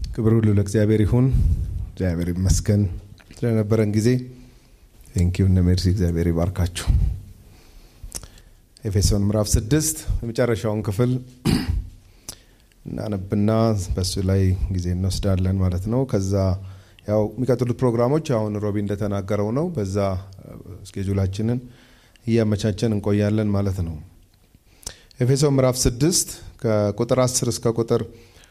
ክብር ሁሉ ለእግዚአብሔር ይሁን። እግዚአብሔር ይመስገን ስለነበረን ጊዜ ቴንኪው እነ ሜርሲ እግዚአብሔር ይባርካችሁ። ኤፌሶን ምዕራፍ ስድስት የመጨረሻውን ክፍል እናነብና በሱ ላይ ጊዜ እንወስዳለን ማለት ነው። ከዛ ያው የሚቀጥሉት ፕሮግራሞች አሁን ሮቢ እንደተናገረው ነው። በዛ ስኬጁላችንን እያመቻቸን እንቆያለን ማለት ነው። ኤፌሶን ምዕራፍ ስድስት ከቁጥር 10 እስከ ቁጥር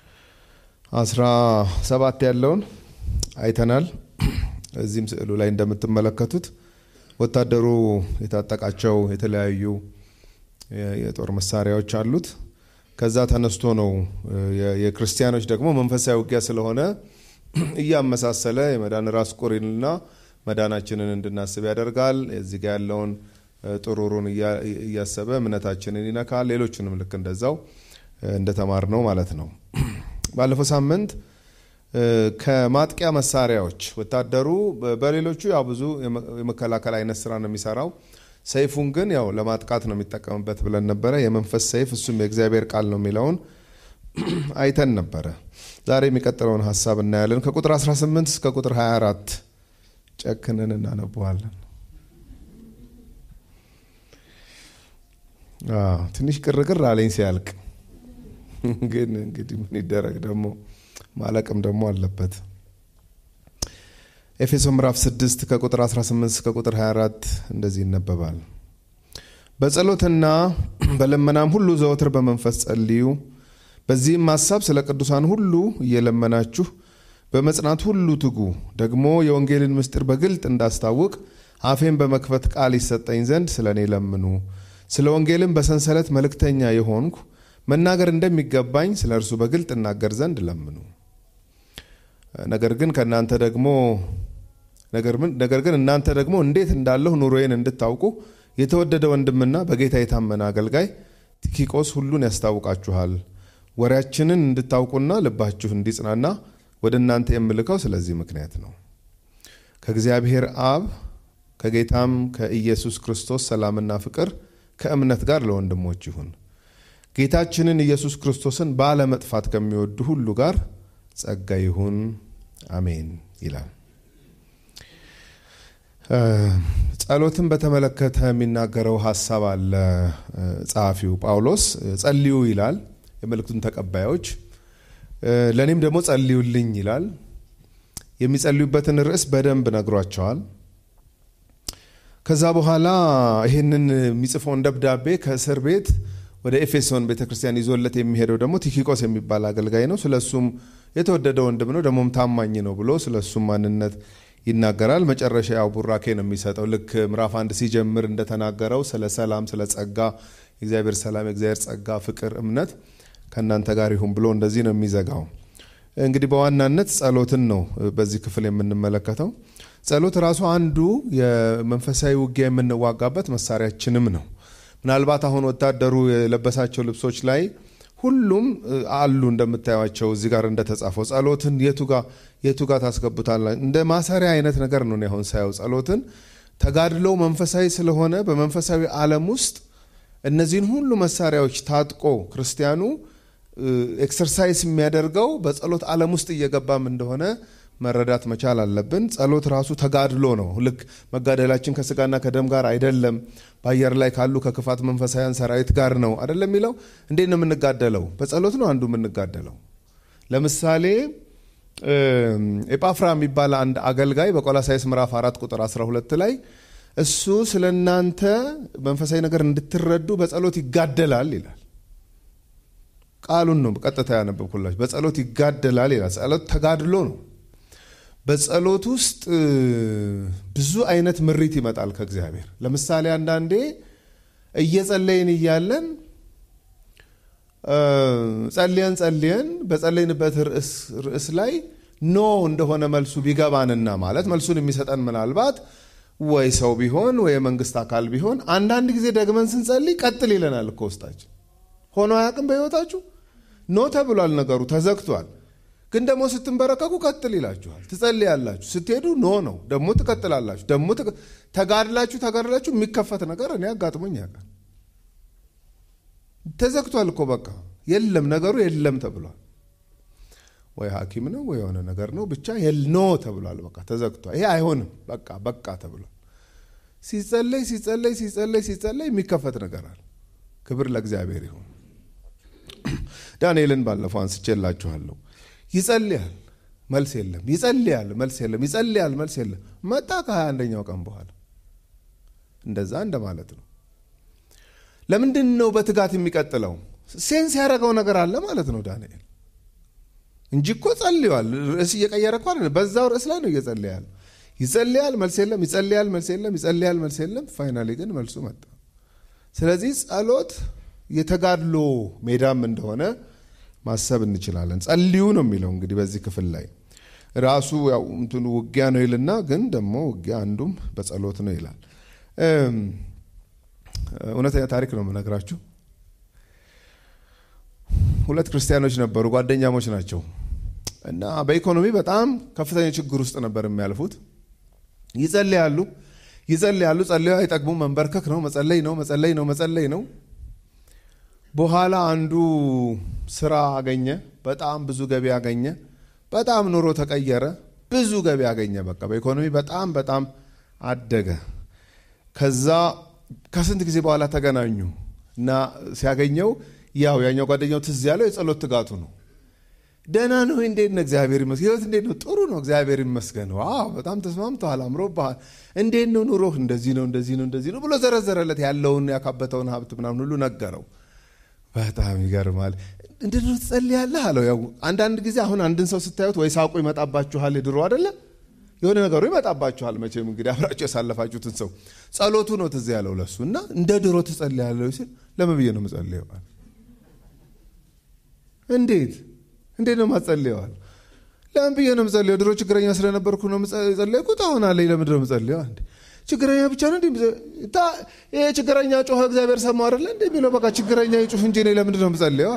17 ያለውን አይተናል። እዚህም ስዕሉ ላይ እንደምትመለከቱት ወታደሩ የታጠቃቸው የተለያዩ የጦር መሳሪያዎች አሉት። ከዛ ተነስቶ ነው የክርስቲያኖች ደግሞ መንፈሳዊ ውጊያ ስለሆነ እያመሳሰለ የመዳን ራስ ቁሪንና መዳናችንን እንድናስብ ያደርጋል። እዚህ ጋ ያለውን ጥሩሩን እያሰበ እምነታችንን ይነካል። ሌሎቹንም ልክ እንደዛው እንደተማር ነው ማለት ነው። ባለፈው ሳምንት ከማጥቂያ መሳሪያዎች ወታደሩ በሌሎቹ ያው ብዙ የመከላከል አይነት ስራ ነው የሚሰራው። ሰይፉን ግን ያው ለማጥቃት ነው የሚጠቀምበት ብለን ነበረ። የመንፈስ ሰይፍ እሱም የእግዚአብሔር ቃል ነው የሚለውን አይተን ነበረ። ዛሬ የሚቀጥለውን ሀሳብ እናያለን። ከቁጥር 18 እስከ ቁጥር 24 ጨክነን እናነበዋለን። ትንሽ ቅርቅር አለኝ ሲያልቅ፣ ግን እንግዲህ ምን ይደረግ ደግሞ ማለቅም ደግሞ አለበት። ኤፌሶን ምዕራፍ 6 ከቁጥር 18 እስከ ቁጥር 24 እንደዚህ ይነበባል። በጸሎትና በልመናም ሁሉ ዘወትር በመንፈስ ጸልዩ፣ በዚህም ሀሳብ ስለ ቅዱሳን ሁሉ እየለመናችሁ በመጽናት ሁሉ ትጉ። ደግሞ የወንጌልን ምስጢር በግልጥ እንዳስታውቅ አፌን በመክፈት ቃል ይሰጠኝ ዘንድ ስለ እኔ ለምኑ። ስለ ወንጌልም በሰንሰለት መልእክተኛ የሆንኩ መናገር እንደሚገባኝ ስለ እርሱ በግልጥ እናገር ዘንድ ለምኑ። ነገር ግን ከእናንተ ደግሞ ነገር ግን እናንተ ደግሞ እንዴት እንዳለሁ ኑሮዬን እንድታውቁ የተወደደ ወንድምና በጌታ የታመነ አገልጋይ ቲኪቆስ ሁሉን ያስታውቃችኋል። ወሬያችንን እንድታውቁና ልባችሁ እንዲጽናና ወደ እናንተ የምልከው ስለዚህ ምክንያት ነው። ከእግዚአብሔር አብ ከጌታም ከኢየሱስ ክርስቶስ ሰላምና ፍቅር ከእምነት ጋር ለወንድሞች ይሁን። ጌታችንን ኢየሱስ ክርስቶስን ባለመጥፋት ከሚወዱ ሁሉ ጋር ጸጋ ይሁን አሜን ይላል። ጸሎትን በተመለከተ የሚናገረው ሀሳብ አለ። ጸሐፊው ጳውሎስ ጸልዩ ይላል፣ የመልእክቱን ተቀባዮች ለእኔም ደግሞ ጸልዩልኝ ይላል። የሚጸልዩበትን ርዕስ በደንብ ነግሯቸዋል። ከዛ በኋላ ይህንን የሚጽፈውን ደብዳቤ ከእስር ቤት ወደ ኤፌሶን ቤተክርስቲያን ይዞለት የሚሄደው ደግሞ ቲኪቆስ የሚባል አገልጋይ ነው። ስለ እሱም የተወደደ ወንድም ነው፣ ደግሞም ታማኝ ነው ብሎ ስለ እሱም ማንነት ይናገራል። መጨረሻ ያው ቡራኬ ነው የሚሰጠው። ልክ ምዕራፍ አንድ ሲጀምር እንደተናገረው ስለ ሰላም፣ ስለ ጸጋ፣ የእግዚአብሔር ሰላም፣ የእግዚአብሔር ጸጋ፣ ፍቅር፣ እምነት ከእናንተ ጋር ይሁን ብሎ እንደዚህ ነው የሚዘጋው። እንግዲህ በዋናነት ጸሎትን ነው በዚህ ክፍል የምንመለከተው። ጸሎት ራሱ አንዱ የመንፈሳዊ ውጊያ የምንዋጋበት መሳሪያችንም ነው። ምናልባት አሁን ወታደሩ የለበሳቸው ልብሶች ላይ ሁሉም አሉ እንደምታዩቸው እዚህ ጋር እንደተጻፈው ጸሎትን የቱ ጋር ታስገቡታላ እንደ ማሰሪያ አይነት ነገር ነው። አሁን ሳየው ጸሎትን ተጋድለው መንፈሳዊ ስለሆነ በመንፈሳዊ ዓለም ውስጥ እነዚህን ሁሉ መሳሪያዎች ታጥቆ ክርስቲያኑ ኤክሰርሳይዝ የሚያደርገው በጸሎት ዓለም ውስጥ እየገባም እንደሆነ መረዳት መቻል አለብን። ጸሎት ራሱ ተጋድሎ ነው። ልክ መጋደላችን ከስጋና ከደም ጋር አይደለም፣ በአየር ላይ ካሉ ከክፋት መንፈሳውያን ሰራዊት ጋር ነው አይደለም የሚለው። እንዴት ነው የምንጋደለው? በጸሎት ነው አንዱ የምንጋደለው። ለምሳሌ ኤጳፍራ የሚባል አንድ አገልጋይ በቆላሳይስ ምዕራፍ 4 ቁጥር 12 ላይ እሱ ስለ እናንተ መንፈሳዊ ነገር እንድትረዱ በጸሎት ይጋደላል ይላል። ቃሉን ነው ቀጥታ ያነበብኩላችሁ። በጸሎት ይጋደላል ይላል። ጸሎት ተጋድሎ ነው። በጸሎት ውስጥ ብዙ አይነት ምሪት ይመጣል ከእግዚአብሔር። ለምሳሌ አንዳንዴ እየጸለይን እያለን ጸልየን ጸልየን በጸለይንበት ርዕስ ላይ ኖ እንደሆነ መልሱ ቢገባንና ማለት መልሱን የሚሰጠን ምናልባት ወይ ሰው ቢሆን ወይ የመንግስት አካል ቢሆን አንዳንድ ጊዜ ደግመን ስንጸልይ ቀጥል ይለናል እኮ ውስጣችን። ሆኖ አያውቅም በሕይወታችሁ? ኖ ተብሏል፣ ነገሩ ተዘግቷል። ግን ደግሞ ስትንበረከኩ ቀጥል ይላችኋል። ትጸልያላችሁ። ስትሄዱ ኖ ነው፣ ደግሞ ትቀጥላላችሁ። ደግሞ ተጋድላችሁ ተጋድላችሁ የሚከፈት ነገር እኔ አጋጥሞኝ ያውቃል። ተዘግቷል እኮ በቃ የለም ነገሩ የለም ተብሏል። ወይ ሐኪም ነው ወይ የሆነ ነገር ነው ብቻ ኖ ተብሏል። በቃ ተዘግቷል። ይሄ አይሆንም በቃ በቃ ተብሏል። ሲጸለይ ሲጸለይ ሲጸለይ ሲጸለይ የሚከፈት ነገር አለ። ክብር ለእግዚአብሔር ይሁን። ዳንኤልን ባለፈው አንስቼላችኋለሁ። ይጸልያል መልስ የለም፣ ይጸልያል መልስ የለም፣ ይጸልያል መልስ የለም። መጣ ከሀያ አንደኛው ቀን በኋላ እንደዛ እንደማለት ነው። ለምንድን ነው በትጋት የሚቀጥለው? ሴንስ ያደረገው ነገር አለ ማለት ነው ዳንኤል እንጂ እኮ ጸልዋል። ርዕስ እየቀየረ እኮ አይደለም፣ በዛው ርዕስ ላይ ነው እየጸለያል። ይጸልያል መልስ የለም፣ ይጸልያል መልስ የለም፣ ይጸልያል መልስ የለም። ፋይናሊ ግን መልሱ መጣ። ስለዚህ ጸሎት የተጋድሎ ሜዳም እንደሆነ ማሰብ እንችላለን። ጸልዩ ነው የሚለው እንግዲህ በዚህ ክፍል ላይ ራሱ ያው እንትኑ ውጊያ ነው ይልና ግን ደግሞ ውጊያ አንዱም በጸሎት ነው ይላል። እውነተኛ ታሪክ ነው የምነግራችሁ። ሁለት ክርስቲያኖች ነበሩ፣ ጓደኛሞች ናቸው እና በኢኮኖሚ በጣም ከፍተኛ ችግር ውስጥ ነበር የሚያልፉት። ይጸልያሉ ይጸልያሉ፣ ጸልዩ አይጠግቡም። መንበርከክ ነው መጸለይ ነው መጸለይ ነው መጸለይ ነው። በኋላ አንዱ ስራ አገኘ፣ በጣም ብዙ ገቢ አገኘ፣ በጣም ኑሮ ተቀየረ፣ ብዙ ገቢ አገኘ። በቃ በኢኮኖሚ በጣም በጣም አደገ። ከዛ ከስንት ጊዜ በኋላ ተገናኙ እና ሲያገኘው ያው ያኛው ጓደኛው ትዝ ያለው የጸሎት ትጋቱ ነው። ደህና ነው፣ እንዴት ነው? እግዚአብሔር ይመስገን። ህይወት እንዴት ነው? ጥሩ ነው፣ እግዚአብሔር ይመስገን። ዋው በጣም ተስማምተዋል፣ አምሮብሃል። እንዴት ነው ኑሮህ? እንደዚህ ነው፣ እንደዚህ ነው፣ እንደዚህ ነው ብሎ ዘረዘረለት። ያለውን ያካበተውን ሀብት ምናምን ሁሉ ነገረው። በጣም ይገርማል። እንዴት ነው ትጸልያለህ አለው። ያው አንዳንድ ጊዜ አሁን አንድን ሰው ስታዩት ወይ ሳቁ ይመጣባችኋል፣ ድሮ አይደለ የሆነ ነገሩ ይመጣባችኋል። መቼም እንግዲህ አብራችሁ ያሳለፋችሁትን ሰው ጸሎቱ ነው ትዝ ያለው ለሱ እና እንደ ድሮ ትጸልያለህ ሲል ለምን ብዬ ነው የምጸልየው? እንዴት እንዴት ነው ማጸልየዋል? ለምን ብዬ ነው የምጸልየው? ድሮ ችግረኛ ስለነበርኩ ነው የጸለይኩት። አሁን አለኝ። ለምንድን ነው የምጸልየው? አንዴ ችግረኛ ብቻ ነው እንዴ? ይሄ ችግረኛ ጮኸ እግዚአብሔር ሰማው አይደለ እንዴ የሚለው በቃ ችግረኛ ይጩህ እንጂ እኔ ለምንድን ነው የምጸልየው?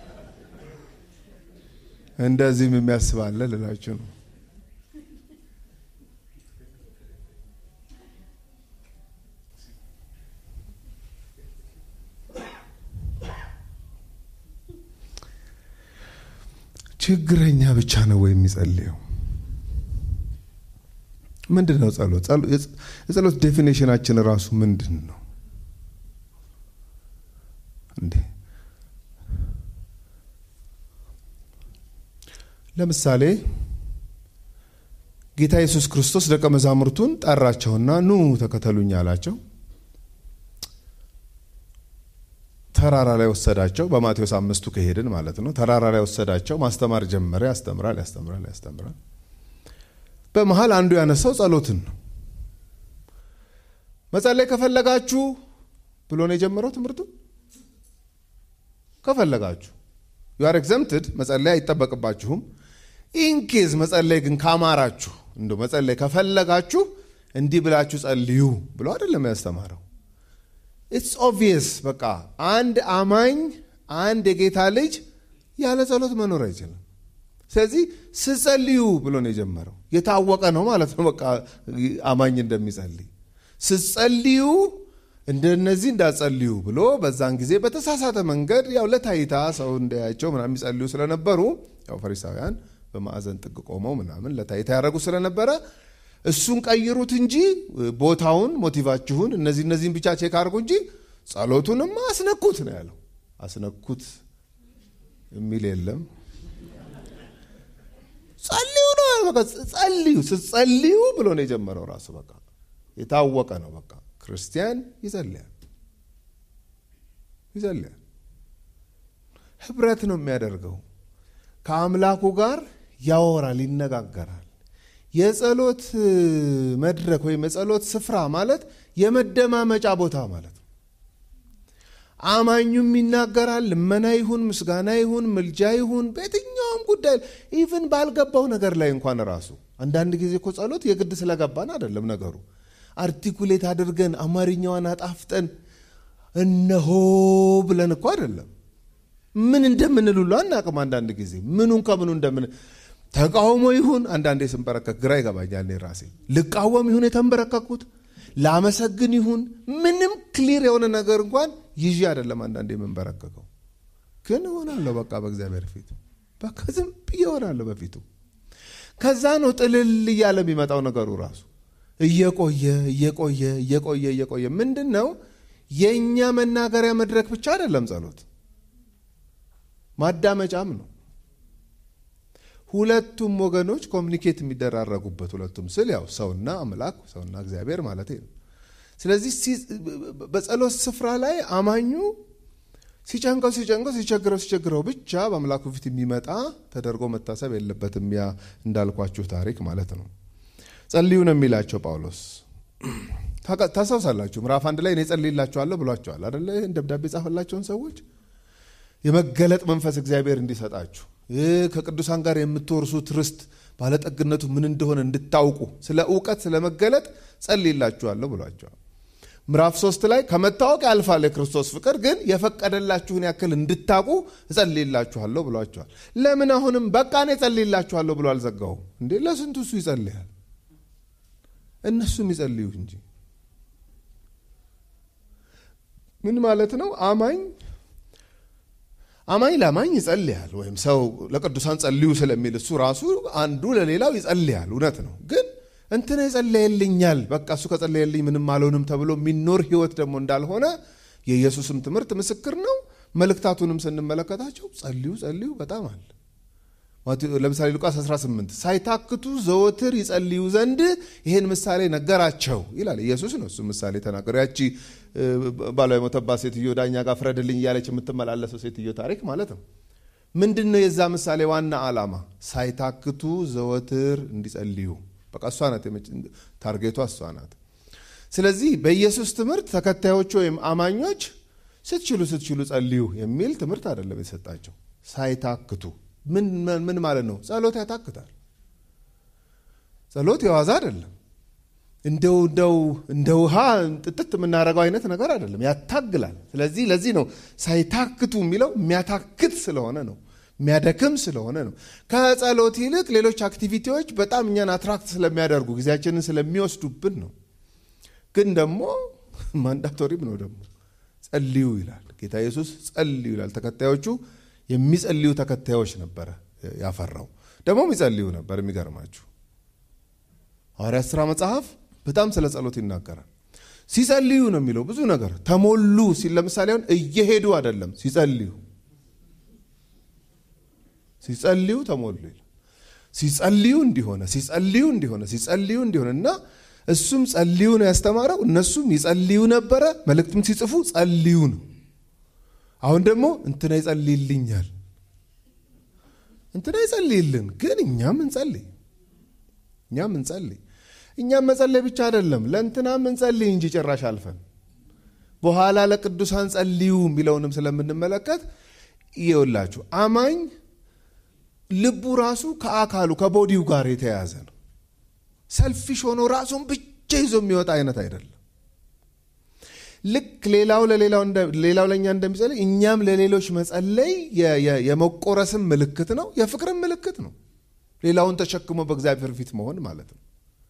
እንደዚህም የሚያስባለ ልላችሁ ነው። ችግረኛ ብቻ ነው ወይ የሚጸልየው? ምንድን ነው ጸሎት? የጸሎት ዴፊኔሽናችን ራሱ ምንድን ነው እንዴ? ለምሳሌ ጌታ ኢየሱስ ክርስቶስ ደቀ መዛሙርቱን ጠራቸውና ኑ ተከተሉኝ አላቸው። ተራራ ላይ ወሰዳቸው። በማቴዎስ አምስቱ ከሄድን ማለት ነው። ተራራ ላይ ወሰዳቸው። ማስተማር ጀመረ። ያስተምራል፣ ያስተምራል፣ ያስተምራል። በመሀል አንዱ ያነሳው ጸሎትን ነው። መጸለይ ከፈለጋችሁ ብሎ ነው የጀመረው ትምህርቱ። ከፈለጋችሁ ዩ አር ኤግዘምትድ፣ መጸለይ አይጠበቅባችሁም። ኢንኬዝ መጸለይ ግን ካማራችሁ እንደ መጸለይ ከፈለጋችሁ እንዲህ ብላችሁ ጸልዩ ብሎ አይደለም ያስተማረው። ኢትስ ኦብቪየስ በቃ አንድ አማኝ አንድ የጌታ ልጅ ያለ ጸሎት መኖር አይችልም። ስለዚህ ስጸልዩ ብሎ ነው የጀመረው። የታወቀ ነው ማለት ነው። በቃ አማኝ እንደሚጸልይ ስጸልዩ እንደነዚህ እንዳጸልዩ ብሎ በዛን ጊዜ በተሳሳተ መንገድ ያው ለታይታ ሰው እንዳያቸው ምናምን የሚጸልዩ ስለነበሩ ያው ፈሪሳውያን በማዕዘን ጥግ ቆመው ምናምን ለታይታ ያደረጉ ስለነበረ እሱን ቀይሩት እንጂ ቦታውን፣ ሞቲቫችሁን እነዚህ እነዚህን ብቻ ቼክ አድርጉ እንጂ ጸሎቱንማ አስነኩት ነው ያለው። አስነኩት የሚል የለም። ጸልዩ ነው በቃ ጸልዩ፣ ስትጸልዩ ብሎ ነው የጀመረው ራሱ በቃ የታወቀ ነው። በቃ ክርስቲያን ይጸልያል ይጸልያል። ህብረት ነው የሚያደርገው ከአምላኩ ጋር ያወራል፣ ይነጋገራል። የጸሎት መድረክ ወይም የጸሎት ስፍራ ማለት የመደማመጫ ቦታ ማለት ነው። አማኙም ይናገራል። ልመና ይሁን ምስጋና ይሁን ምልጃ ይሁን በየትኛውም ጉዳይ ኢቭን ባልገባው ነገር ላይ እንኳን ራሱ አንዳንድ ጊዜ እኮ ጸሎት የግድ ስለገባን አይደለም ነገሩ። አርቲኩሌት አድርገን አማርኛዋን አጣፍጠን እነሆ ብለን እኮ አይደለም ምን እንደምንል ሁሉ አናቅም። አንዳንድ ጊዜ ምኑን ከምኑ እንደምን ተቃውሞ ይሁን አንዳንዴ ስንበረከክ ግራ ይገባኛል። እኔ ራሴ ልቃወም ይሁን የተንበረከኩት ላመሰግን ይሁን ምንም ክሊር የሆነ ነገር እንኳን ይዤ አይደለም አንዳንዴ የምንበረከከው፣ ግን እሆናለሁ በቃ በእግዚአብሔር ፊት በቃ ዝም ብዬ እሆናለሁ በፊቱ። ከዛ ነው ጥልል እያለ የሚመጣው ነገሩ ራሱ እየቆየ እየቆየ እየቆየ እየቆየ ምንድን ነው የእኛ መናገሪያ መድረክ ብቻ አይደለም ጸሎት፣ ማዳመጫም ነው። ሁለቱም ወገኖች ኮሚኒኬት የሚደራረጉበት ሁለቱም ስል ያው ሰውና አምላክ ሰውና እግዚአብሔር ማለት ነው። ስለዚህ በጸሎት ስፍራ ላይ አማኙ ሲጨንቀው ሲጨንቀው ሲቸግረው ሲቸግረው ብቻ በአምላኩ ፊት የሚመጣ ተደርጎ መታሰብ የለበትም። ያ እንዳልኳችሁ ታሪክ ማለት ነው። ጸልዩ ነው የሚላቸው ጳውሎስ። ታስታውሳላችሁ ምዕራፍ አንድ ላይ እኔ ጸልይላችኋለሁ ብሏቸዋል አደለ? ይህን ደብዳቤ ጻፈላቸውን ሰዎች የመገለጥ መንፈስ እግዚአብሔር እንዲሰጣችሁ ከቅዱሳን ጋር የምትወርሱት ርስት ባለጠግነቱ ምን እንደሆነ እንድታውቁ ስለ እውቀት ስለ መገለጥ ጸልይላችኋለሁ ብሏቸዋል። ምዕራፍ ሶስት ላይ ከመታወቅ ያልፋል የክርስቶስ ፍቅር ግን የፈቀደላችሁን ያክል እንድታውቁ እጸልይላችኋለሁ ብሏቸዋል። ለምን አሁንም በቃ እኔ እጸልይላችኋለሁ ብሎ አልዘጋውም እንዴ? ለስንቱ እሱ ይጸልያል፣ እነሱም ይጸልዩ እንጂ። ምን ማለት ነው? አማኝ አማኝ ለአማኝ ይጸልያል። ወይም ሰው ለቅዱሳን ጸልዩ ስለሚል እሱ ራሱ አንዱ ለሌላው ይጸልያል። እውነት ነው ግን እንትና ይጸለየልኛል በቃ እሱ ከጸለየልኝ ምንም አልሆንም ተብሎ የሚኖር ህይወት ደግሞ እንዳልሆነ የኢየሱስም ትምህርት ምስክር ነው። መልእክታቱንም ስንመለከታቸው ጸልዩ ጸልዩ በጣም አለ። ለምሳሌ ሉቃስ 18 ሳይታክቱ ዘወትር ይጸልዩ ዘንድ ይህን ምሳሌ ነገራቸው ይላል። ኢየሱስ ነው እሱ ምሳሌ ተናገሩ። ያቺ ባሏ የሞተባት ሴትዮ ዳኛ ጋር ፍረድልኝ እያለች የምትመላለሰው ሴትዮ ታሪክ ማለት ነው። ምንድን ነው የዛ ምሳሌ ዋና ዓላማ? ሳይታክቱ ዘወትር እንዲጸልዩ በቃ እሷ ናት ታርጌቷ እሷ ናት። ስለዚህ በኢየሱስ ትምህርት ተከታዮቹ ወይም አማኞች ስትችሉ ስትችሉ ጸልዩ የሚል ትምህርት አይደለም የተሰጣቸው። ሳይታክቱ ምን ማለት ነው? ጸሎት ያታክታል። ጸሎት የዋዛ አይደለም። እንደው እንደው እንደ ውሃ ጥጥት የምናደርገው አይነት ነገር አይደለም፣ ያታግላል። ስለዚህ ለዚህ ነው ሳይታክቱ የሚለው የሚያታክት ስለሆነ ነው የሚያደክም ስለሆነ ነው። ከጸሎት ይልቅ ሌሎች አክቲቪቲዎች በጣም እኛን አትራክት ስለሚያደርጉ ጊዜያችንን ስለሚወስዱብን ነው። ግን ደግሞ ማንዳቶሪም ነው ደግሞ ጸልዩ ይላል ጌታ ኢየሱስ ጸልዩ ይላል። ተከታዮቹ የሚጸልዩ ተከታዮች ነበረ ያፈራው። ደግሞም ይጸልዩ ነበር። የሚገርማችሁ ሐዋርያት ሥራ መጽሐፍ በጣም ስለ ጸሎት ይናገራል። ሲጸልዩ ነው የሚለው ብዙ ነገር ተሞሉ ሲል ለምሳሌ አሁን እየሄዱ አይደለም ሲጸልዩ ሲጸልዩ ተሞሉ ይላል። ሲጸልዩ እንዲሆነ ሲጸልዩ እንዲሆነ ሲጸልዩ እንዲሆነ እና እሱም ጸልዩ ነው ያስተማረው። እነሱም ይጸልዩ ነበረ። መልእክትም ሲጽፉ ጸልዩ ነው። አሁን ደግሞ እንትና ይጸልይልኛል፣ እንትና ይጸልይልን፣ ግን እኛም እንጸልይ፣ እኛም እንጸልይ። እኛም መጸለይ ብቻ አይደለም ለእንትናም እንጸልይ እንጂ ጭራሽ አልፈን በኋላ ለቅዱሳን ጸልዩ የሚለውንም ስለምንመለከት ይኸውላችሁ አማኝ ልቡ ራሱ ከአካሉ ከቦዲው ጋር የተያያዘ ነው። ሰልፊሽ ሆኖ ራሱን ብቻ ይዞ የሚወጣ አይነት አይደለም። ልክ ሌላው ሌላው ለእኛ እንደሚጸልይ እኛም ለሌሎች መጸለይ የመቆረስም ምልክት ነው፣ የፍቅርም ምልክት ነው። ሌላውን ተሸክሞ በእግዚአብሔር ፊት መሆን ማለት ነው።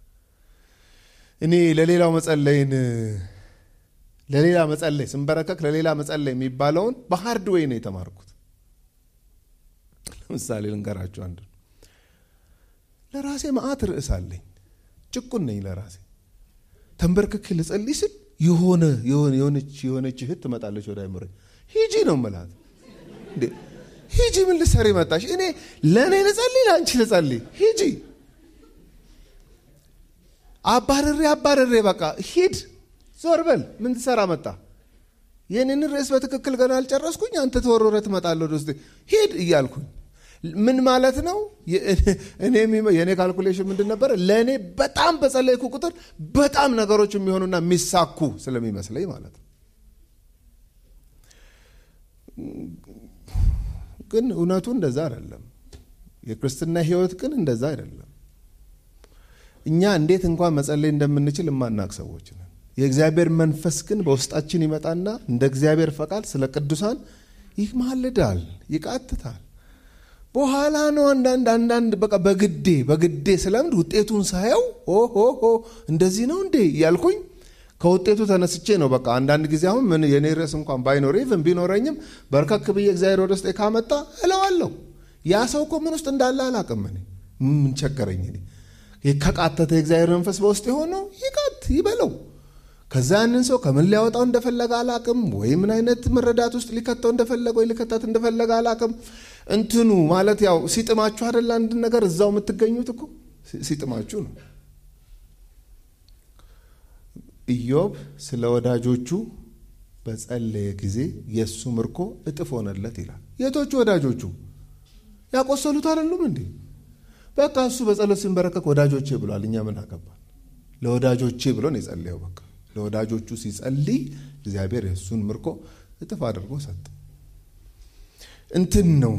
እኔ ለሌላው መጸለይን ለሌላ መጸለይ ስንበረከክ ለሌላ መጸለይ የሚባለውን በሃርድ ዌይ ነው የተማርኩት። ለምሳሌ ልንገራችሁ አንዱ ለራሴ መዓት ርዕስ አለኝ። ጭቁን ነኝ ለራሴ ተንበርክክ ልጸልይ ስል የሆነ የሆነች የሆነች እህት ትመጣለች ወደ አይምሮ ሂጂ ነው ምላት። ሂጂ ምን ልትሰሪ መጣሽ? እኔ ለእኔ ልጸልይ ለአንቺ ልጸልይ ሂጂ። አባርሬ አባርሬ በቃ ሂድ ዞር በል ምን ትሰራ መጣ? ይህንን ርዕስ በትክክል ገና አልጨረስኩኝ፣ አንተ ተወርወረ ትመጣለህ ወደ ውስጥ ሂድ እያልኩኝ ምን ማለት ነው? የእኔ ካልኩሌሽን ምንድን ነበረ? ለእኔ በጣም በጸለይኩ ቁጥር በጣም ነገሮች የሚሆኑና የሚሳኩ ስለሚመስለኝ ማለት ነው። ግን እውነቱ እንደዛ አይደለም። የክርስትና ሕይወት ግን እንደዛ አይደለም። እኛ እንዴት እንኳን መጸለይ እንደምንችል የማናቅ ሰዎች ነን። የእግዚአብሔር መንፈስ ግን በውስጣችን ይመጣና እንደ እግዚአብሔር ፈቃድ ስለ ቅዱሳን ይማልዳል፣ ይቃትታል። በኋላ ነው አንዳንድ አንዳንድ በቃ በግዴ በግዴ ስለምድ ውጤቱን ሳየው ኦሆ እንደዚህ ነው እንዴ እያልኩኝ ከውጤቱ ተነስቼ ነው በቃ አንዳንድ ጊዜ አሁን ምን የኔ ርዕስ እንኳን ባይኖር ኢቭን ቢኖረኝም በርከክ ብዬ እግዚአብሔር ወደ ውስጤ ካመጣ እለዋለሁ። ያ ሰው እኮ ምን ውስጥ እንዳለ አላቅም። እኔ ምን ቸገረኝ? እኔ ከቃተተ የእግዚአብሔር መንፈስ በውስጥ የሆነው ይቃት ይበለው። ከዛ ያንን ሰው ከምን ሊያወጣው እንደፈለገ አላቅም፣ ወይ ምን አይነት መረዳት ውስጥ ሊከተው እንደፈለገ ወይ ሊከታት እንደፈለገ አላቅም። እንትኑ ማለት ያው ሲጥማችሁ አይደለ አንድ ነገር እዛው የምትገኙት እኮ ሲጥማችሁ ነው። ኢዮብ ስለ ወዳጆቹ በጸለየ ጊዜ የእሱ ምርኮ እጥፍ ሆነለት ይላል። የቶቹ ወዳጆቹ ያቆሰሉት አይደሉም እንዴ? በቃ እሱ በጸሎት ሲንበረከክ ወዳጆቼ ብሏል። እኛ ምን አገባል? ለወዳጆቼ ብሎ ነው የጸለየው። በቃ ለወዳጆቹ ሲጸልይ እግዚአብሔር የእሱን ምርኮ እጥፍ አድርጎ ሰጠ። እንትን ነው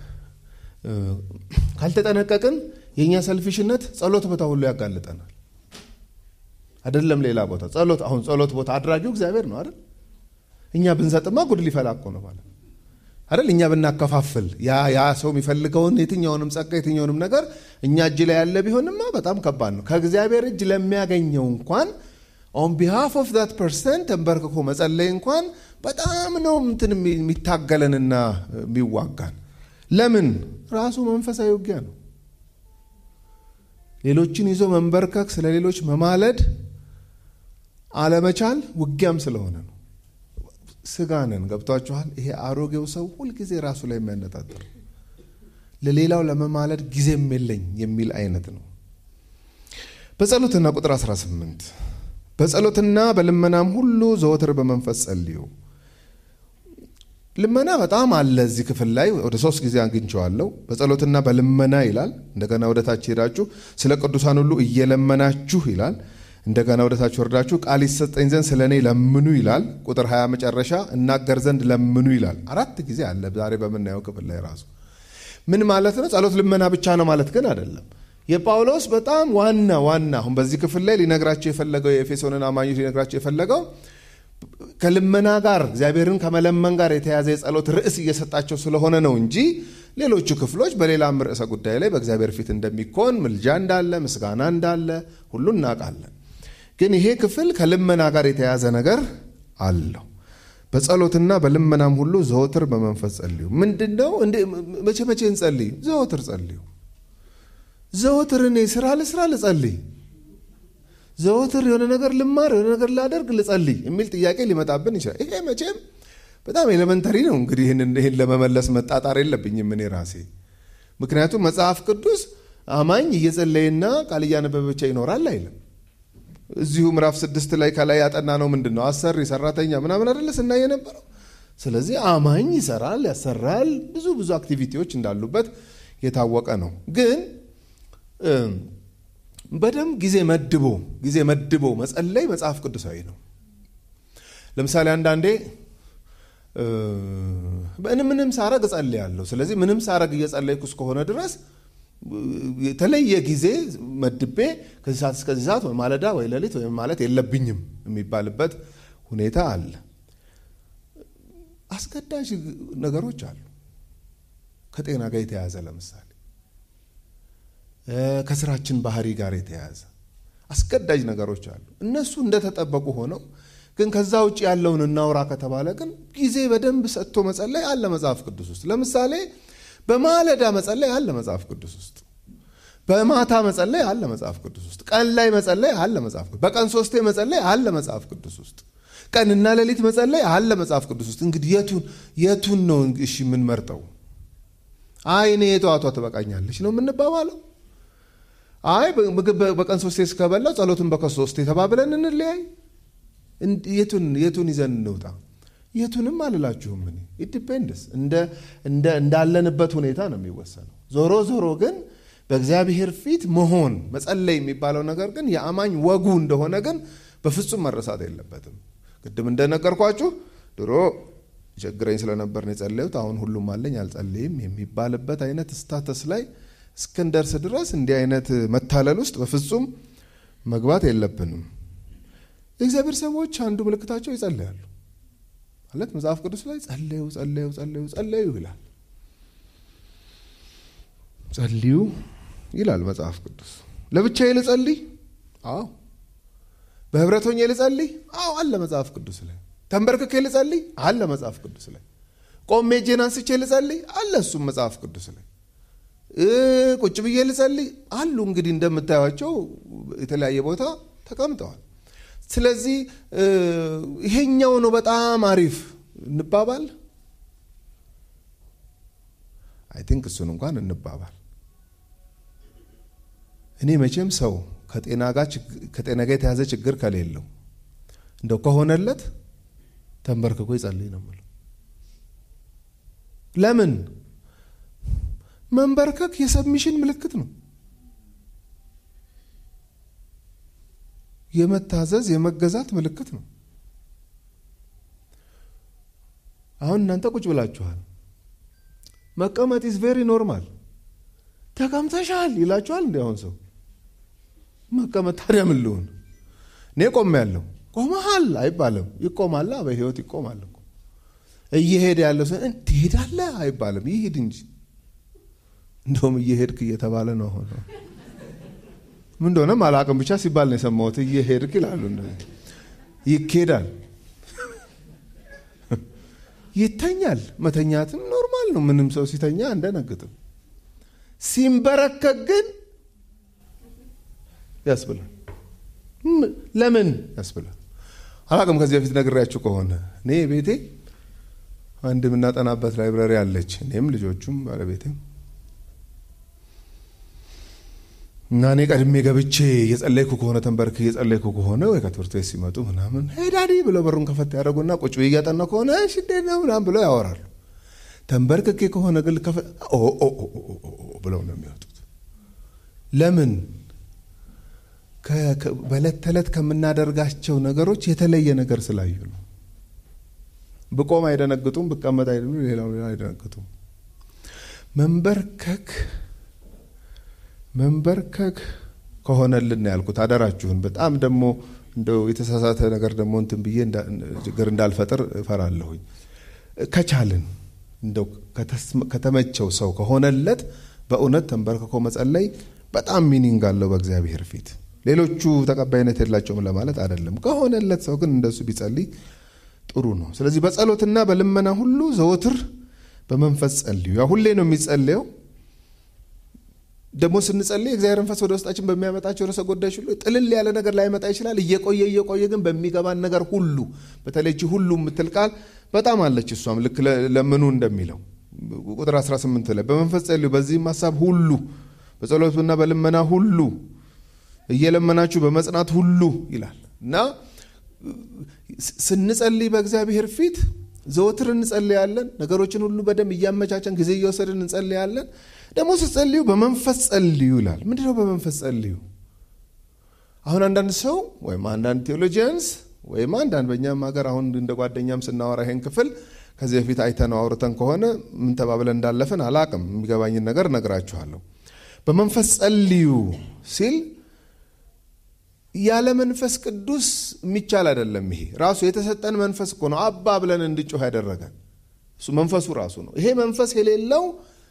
ካልተጠነቀቅን የእኛ ሰልፊሽነት ጸሎት ቦታ ሁሉ ያጋልጠናል። አይደለም ሌላ ቦታ ጸሎት አሁን ጸሎት ቦታ አድራጊው እግዚአብሔር ነው አይደል? እኛ ብንሰጥማ ጉድ ሊፈላ እኮ ነው ማለት አይደል? እኛ ብናከፋፍል ያ ያ ሰው የሚፈልገውን የትኛውንም ጸጋ የትኛውንም ነገር እኛ እጅ ላይ ያለ ቢሆንማ በጣም ከባድ ነው። ከእግዚአብሔር እጅ ለሚያገኘው እንኳን ኦን ቢሃፍ ኦፍ ዛት ፐርሰን ተንበርክኮ መጸለይ እንኳን በጣም ነው እንትን የሚታገለንና የሚዋጋን። ለምን? ራሱ መንፈሳዊ ውጊያ ነው። ሌሎችን ይዞ መንበርከክ፣ ስለ ሌሎች መማለድ አለመቻል ውጊያም ስለሆነ ነው። ስጋ ነን። ገብቷችኋል? ይሄ አሮጌው ሰው ሁልጊዜ ራሱ ላይ የሚያነጣጥር ለሌላው ለመማለድ ጊዜም የለኝ የሚል አይነት ነው። በጸሎትና ቁጥር 18 በጸሎትና በልመናም ሁሉ ዘወትር በመንፈስ ጸልዩ። ልመና በጣም አለ እዚህ ክፍል ላይ ወደ ሶስት ጊዜ አግኝቼዋለሁ። በጸሎትና በልመና ይላል። እንደገና ወደ ታች ሄዳችሁ ስለ ቅዱሳን ሁሉ እየለመናችሁ ይላል። እንደገና ወደ ታች ወርዳችሁ ቃል ይሰጠኝ ዘንድ ስለ እኔ ለምኑ ይላል። ቁጥር 20 መጨረሻ እናገር ዘንድ ለምኑ ይላል። አራት ጊዜ አለ ዛሬ በምናየው ክፍል ላይ ራሱ ምን ማለት ነው? ጸሎት ልመና ብቻ ነው ማለት ግን አይደለም። የጳውሎስ በጣም ዋና ዋና አሁን በዚህ ክፍል ላይ ሊነግራቸው የፈለገው የኤፌሶንን አማኞች ሊነግራቸው የፈለገው ከልመና ጋር እግዚአብሔርን ከመለመን ጋር የተያዘ የጸሎት ርዕስ እየሰጣቸው ስለሆነ ነው እንጂ ሌሎቹ ክፍሎች በሌላም ርዕሰ ጉዳይ ላይ በእግዚአብሔር ፊት እንደሚኮን ምልጃ እንዳለ፣ ምስጋና እንዳለ ሁሉ እናውቃለን። ግን ይሄ ክፍል ከልመና ጋር የተያዘ ነገር አለው። በጸሎትና በልመናም ሁሉ ዘወትር በመንፈስ ጸልዩ። ምንድን ነው? መቼ መቼ እንጸልይ? ዘወትር ጸልዩ። ዘወትር እኔ ስራ ልስራ ልጸልይ ዘወትር የሆነ ነገር ልማር የሆነ ነገር ላደርግ ልጸልይ የሚል ጥያቄ ሊመጣብን ይችላል። ይሄ መቼም በጣም ኤሌመንተሪ ነው። እንግዲህ ይህን ለመመለስ መጣጣር የለብኝም እኔ ራሴ። ምክንያቱም መጽሐፍ ቅዱስ አማኝ እየጸለየና ቃል እያነበበ ብቻ ይኖራል አይልም። እዚሁ ምዕራፍ ስድስት ላይ ከላይ ያጠና ነው ምንድን ነው አሰሪ ሰራተኛ ምናምን አደለ ስናይ የነበረው። ስለዚህ አማኝ ይሰራል፣ ያሰራል፣ ብዙ ብዙ አክቲቪቲዎች እንዳሉበት የታወቀ ነው ግን በደንብ ጊዜ መድቦ ጊዜ መድቦ መጸለይ መጽሐፍ ቅዱሳዊ ነው። ለምሳሌ አንዳንዴ ምንም ሳረግ እጸልያለሁ። ስለዚህ ምንም ሳረግ እየጸለይኩ እስከሆነ ድረስ የተለየ ጊዜ መድቤ ከዚህ ሰዓት እስከዚህ ሰዓት ወይ ማለዳ ወይ ሌሊት ወይም ማለት የለብኝም የሚባልበት ሁኔታ አለ። አስገዳጅ ነገሮች አሉ ከጤና ጋር የተያያዘ ለምሳሌ ከስራችን ባህሪ ጋር የተያያዘ አስገዳጅ ነገሮች አሉ። እነሱ እንደተጠበቁ ሆነው ግን ከዛ ውጭ ያለውን እናውራ ከተባለ ግን ጊዜ በደንብ ሰጥቶ መጸለይ አለ መጽሐፍ ቅዱስ ውስጥ። ለምሳሌ በማለዳ መጸለይ አለ መጽሐፍ ቅዱስ ውስጥ። በማታ መጸለይ አለ መጽሐፍ ቅዱስ ውስጥ። ቀን ላይ መጸለይ አለ መጽሐፍ ቅዱስ በቀን ሶስቴ መጸለይ አለ መጽሐፍ ቅዱስ ውስጥ። ቀንና ሌሊት መጸለይ አለ መጽሐፍ ቅዱስ ውስጥ። እንግዲህ የቱን የቱን ነው እሺ የምንመርጠው? አይ እኔ የጠዋቷ ትበቃኛለች ነው የምንባባለው? አይ ምግብ በቀን ሶስቴ እስከበላው ጸሎትን በቀን ሶስቴ ተባብለን እንለያይ። የቱን የቱን ይዘን እንውጣ? የቱንም አልላችሁም። እኔ ኢንዲፔንደንስ እንዳለንበት ሁኔታ ነው የሚወሰነው። ዞሮ ዞሮ ግን በእግዚአብሔር ፊት መሆን መጸለይ የሚባለው ነገር ግን የአማኝ ወጉ እንደሆነ ግን በፍጹም መረሳት የለበትም። ቅድም እንደነገርኳችሁ ድሮ ችግረኝ ስለነበር ነው የጸለዩት፣ አሁን ሁሉም አለኝ አልጸልይም የሚባልበት አይነት ስታተስ ላይ እስክንደርስ ድረስ እንዲህ አይነት መታለል ውስጥ በፍጹም መግባት የለብንም። የእግዚአብሔር ሰዎች አንዱ ምልክታቸው ይጸለያሉ ማለት መጽሐፍ ቅዱስ ላይ ጸለዩ ጸለዩ ጸለዩ ጸለዩ ይላል። ጸልዩ ይላል መጽሐፍ ቅዱስ። ለብቻዬ ልጸልይ? አዎ። በህብረት ሆኜ ልጸልይ? አዎ አለ መጽሐፍ ቅዱስ ላይ። ተንበርክኬ ልጸልይ? አለ መጽሐፍ ቅዱስ ላይ። ቆሜ እጄን አንስቼ ልጸልይ? አለ እሱም መጽሐፍ ቅዱስ ላይ። ቁጭ ብዬ ልጸልይ አሉ። እንግዲህ እንደምታዩቸው የተለያየ ቦታ ተቀምጠዋል። ስለዚህ ይሄኛው ነው በጣም አሪፍ እንባባል። አይ ቲንክ እሱን እንኳን እንባባል። እኔ መቼም ሰው ከጤና ጋር የተያዘ ችግር ከሌለው እንደው ከሆነለት ተንበርክኮ ይጸልይ ነው የምለው። ለምን መንበርከክ የሰብሚሽን ምልክት ነው። የመታዘዝ የመገዛት ምልክት ነው። አሁን እናንተ ቁጭ ብላችኋል። መቀመጥ ኢዝ ቬሪ ኖርማል። ተቀምጠሻል ይላችኋል። እንዲ አሁን ሰው መቀመጥ ታዲያ ምን ልሁን? እኔ ቆም ያለው ቆመሃል አይባልም። ይቆማላ በህይወት ይቆማል እኮ እየሄደ ያለው ሰው ትሄዳለህ አይባልም። ይሄድ እንጂ እንደውም እየሄድክ እየተባለ ነው። ሆነ ምን እንደሆነም አላቅም ብቻ ሲባል ነው የሰማሁት። እየሄድክ ይላሉ። ይኬዳል፣ ይተኛል። መተኛትም ኖርማል ነው። ምንም ሰው ሲተኛ አንደነግጥም። ሲንበረከክ ግን ያስብላል። ለምን ያስብላል? አላቅም። ከዚህ በፊት ነግሬያችሁ ከሆነ እኔ ቤቴ አንድ የምናጠናበት ላይብራሪ አለች። እኔም ልጆቹም ባለቤትም እና እኔ ቀድሜ ገብቼ እየጸለይኩ ከሆነ ተንበርክ እየጸለይኩ ከሆነ ወይ ከትምህርት ቤት ሲመጡ ምናምን ሄዳዲ ብለው በሩን ከፈት ያደረጉና ቁጭ ብዬ እያጠና ከሆነ እሺ እንዴት ነው ምናምን ብለው ያወራሉ። ተንበርክኬ ከሆነ ግን ብለው ነው የሚወጡት። ለምን? በዕለት ተዕለት ከምናደርጋቸው ነገሮች የተለየ ነገር ስላዩ ነው። ብቆም አይደነግጡም፣ ብቀመጥ ሌላው ሌላ አይደነግጡም። መንበርከክ መንበርከክ ከሆነልን ያልኩት አደራችሁን። በጣም ደግሞ እንደው የተሳሳተ ነገር ደግሞ እንትን ብዬ ችግር እንዳልፈጥር እፈራለሁኝ። ከቻልን እንደው ከተመቸው ሰው ከሆነለት በእውነት ተንበርክኮ መጸለይ በጣም ሚኒንግ አለው በእግዚአብሔር ፊት። ሌሎቹ ተቀባይነት የላቸውም ለማለት አይደለም። ከሆነለት ሰው ግን እንደሱ ቢጸልይ ጥሩ ነው። ስለዚህ በጸሎትና በልመና ሁሉ ዘወትር በመንፈስ ጸልዩ። ያ ሁሌ ነው የሚጸለየው። ደግሞ ስንጸልይ እግዚአብሔር መንፈስ ወደ ውስጣችን በሚያመጣቸው ርዕሰ ጉዳዮች ሁሉ ጥልል ያለ ነገር ላይመጣ ይችላል። እየቆየ እየቆየ ግን በሚገባን ነገር ሁሉ በተለይ ሁሉ የምትል ቃል በጣም አለች። እሷም ልክ ለምኑ እንደሚለው ቁጥር 18 ላይ በመንፈስ ጸልዩ፣ በዚህም ሀሳብ ሁሉ በጸሎትና በልመና ሁሉ እየለመናችሁ በመጽናት ሁሉ ይላል እና ስንጸልይ በእግዚአብሔር ፊት ዘወትር እንጸልያለን። ነገሮችን ሁሉ በደንብ እያመቻቸን ጊዜ እየወሰድን እንጸልያለን። ደግሞ ስትጸልዩ በመንፈስ ጸልዩ ይላል። ምንድነው በመንፈስ ጸልዩ? አሁን አንዳንድ ሰው ወይም አንዳንድ ቴዎሎጂያንስ ወይም አንዳንድ በእኛም ሀገር አሁን እንደ ጓደኛም ስናወራ ይሄን ክፍል ከዚህ በፊት አይተነው አውርተን ከሆነ ምን ተባብለን እንዳለፍን አላቅም። የሚገባኝን ነገር እነግራችኋለሁ። በመንፈስ ጸልዩ ሲል ያለ መንፈስ ቅዱስ የሚቻል አይደለም። ይሄ ራሱ የተሰጠን መንፈስ እኮ ነው አባ ብለን እንድጮህ ያደረገን እሱ መንፈሱ ራሱ ነው። ይሄ መንፈስ የሌለው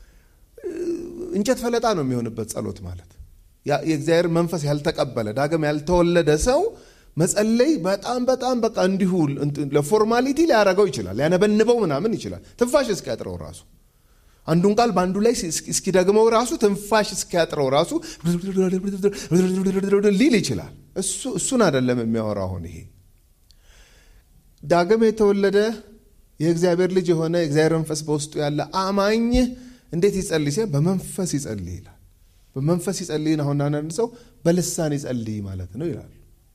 እንጨት ፈለጣ ነው የሚሆንበት ጸሎት ማለት። የእግዚአብሔር መንፈስ ያልተቀበለ ዳግም ያልተወለደ ሰው መጸለይ በጣም በጣም በቃ እንዲሁ ለፎርማሊቲ ሊያደርገው ይችላል፣ ሊያነበንበው ምናምን ይችላል። ትንፋሽ እስኪያጥረው ራሱ አንዱን ቃል በአንዱ ላይ እስኪደግመው ራሱ ትንፋሽ እስኪያጥረው ራሱ ሊል ይችላል። እሱን አይደለም የሚያወራው። አሁን ይሄ ዳግም የተወለደ የእግዚአብሔር ልጅ የሆነ የእግዚአብሔር መንፈስ በውስጡ ያለ አማኝ እንዴት ይጸልይ ሲል በመንፈስ ይጸልይ ይላል። በመንፈስ ይጸልይን አሁን አንዳንድ ሰው በልሳን ይጸልይ ማለት ነው ይላሉ።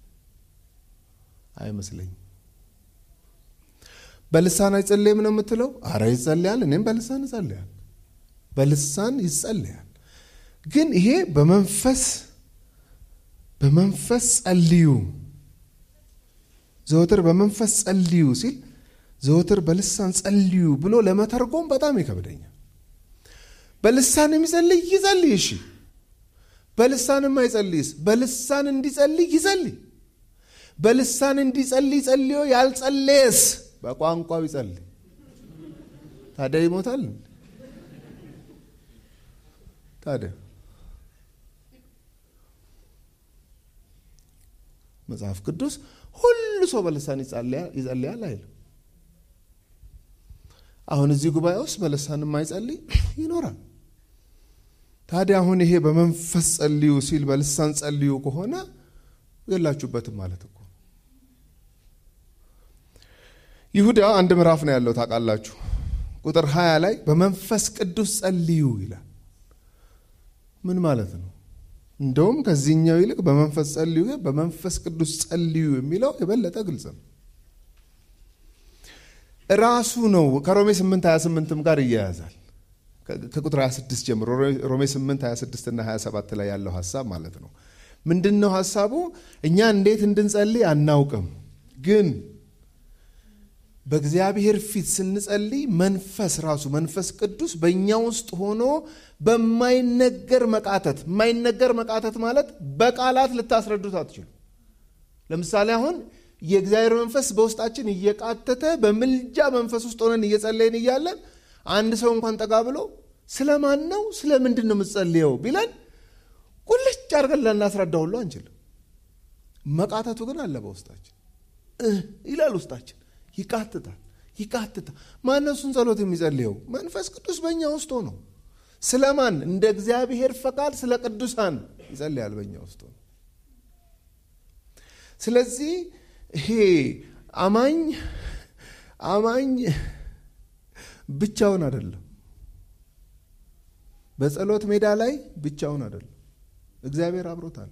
አይመስለኝም። በልሳን አይጸልይም ነው የምትለው? አረ ይጸልያል። እኔም በልሳን ይጸልያል። በልሳን ይጸልያል። ግን ይሄ በመንፈስ በመንፈስ ጸልዩ ዘወትር በመንፈስ ጸልዩ ሲል ዘወትር በልሳን ጸልዩ ብሎ ለመተርጎም በጣም ይከብደኛል። በልሳን የሚጸልይ ይጸልይ፣ እሺ። በልሳን የማይጸልይስ በልሳን እንዲጸልይ ይጸልይ። በልሳን እንዲጸልይ ጸልዮ ያልጸለየስ በቋንቋው ይጸልይ። ታዲያ ይሞታል? ታዲያ መጽሐፍ ቅዱስ ሁሉ ሰው በልሳን ይጸልያል አይልም። አሁን እዚህ ጉባኤ ውስጥ በልሳን የማይጸልይ ይኖራል። ታዲያ አሁን ይሄ በመንፈስ ጸልዩ ሲል በልሳን ጸልዩ ከሆነ የላችሁበትም ማለት እኮ ይሁዳ አንድ ምዕራፍ ነው ያለው ታውቃላችሁ። ቁጥር 20 ላይ በመንፈስ ቅዱስ ጸልዩ ይላል። ምን ማለት ነው? እንደውም ከዚህኛው ይልቅ በመንፈስ ጸልዩ፣ በመንፈስ ቅዱስ ጸልዩ የሚለው የበለጠ ግልጽ ነው። ራሱ ነው ከሮሜ 8 28ም ጋር ይያያዛል። ከቁጥር 26 ጀምሮ ሮሜ 8 26 እና 27 ላይ ያለው ሀሳብ ማለት ነው። ምንድን ነው ሀሳቡ? እኛ እንዴት እንድንጸልይ አናውቅም፣ ግን በእግዚአብሔር ፊት ስንጸልይ መንፈስ ራሱ መንፈስ ቅዱስ በእኛ ውስጥ ሆኖ በማይነገር መቃተት የማይነገር መቃተት ማለት በቃላት ልታስረዱት አትችሉ። ለምሳሌ አሁን የእግዚአብሔር መንፈስ በውስጣችን እየቃተተ በምልጃ መንፈስ ውስጥ ሆነን እየጸለይን እያለን አንድ ሰው እንኳን ጠጋ ብሎ ስለ ማን ነው ስለ ምንድን ነው የምትጸልየው ቢለን ቁልጭ አድርገን ልናስረዳ ሁሉ አንችልም። መቃተቱ ግን አለ በውስጣችን ይላል ውስጣችን ይቃትታል ይቃትታል። ማነው እሱን ጸሎት የሚጸልየው? መንፈስ ቅዱስ በእኛ ውስጥ ሆኖ ስለ ማን? እንደ እግዚአብሔር ፈቃድ ስለ ቅዱሳን ይጸልያል በእኛ ውስጥ ሆኖ። ስለዚህ ይሄ አማኝ አማኝ ብቻውን አይደለም። በጸሎት ሜዳ ላይ ብቻውን አይደለም። እግዚአብሔር አብሮታል፣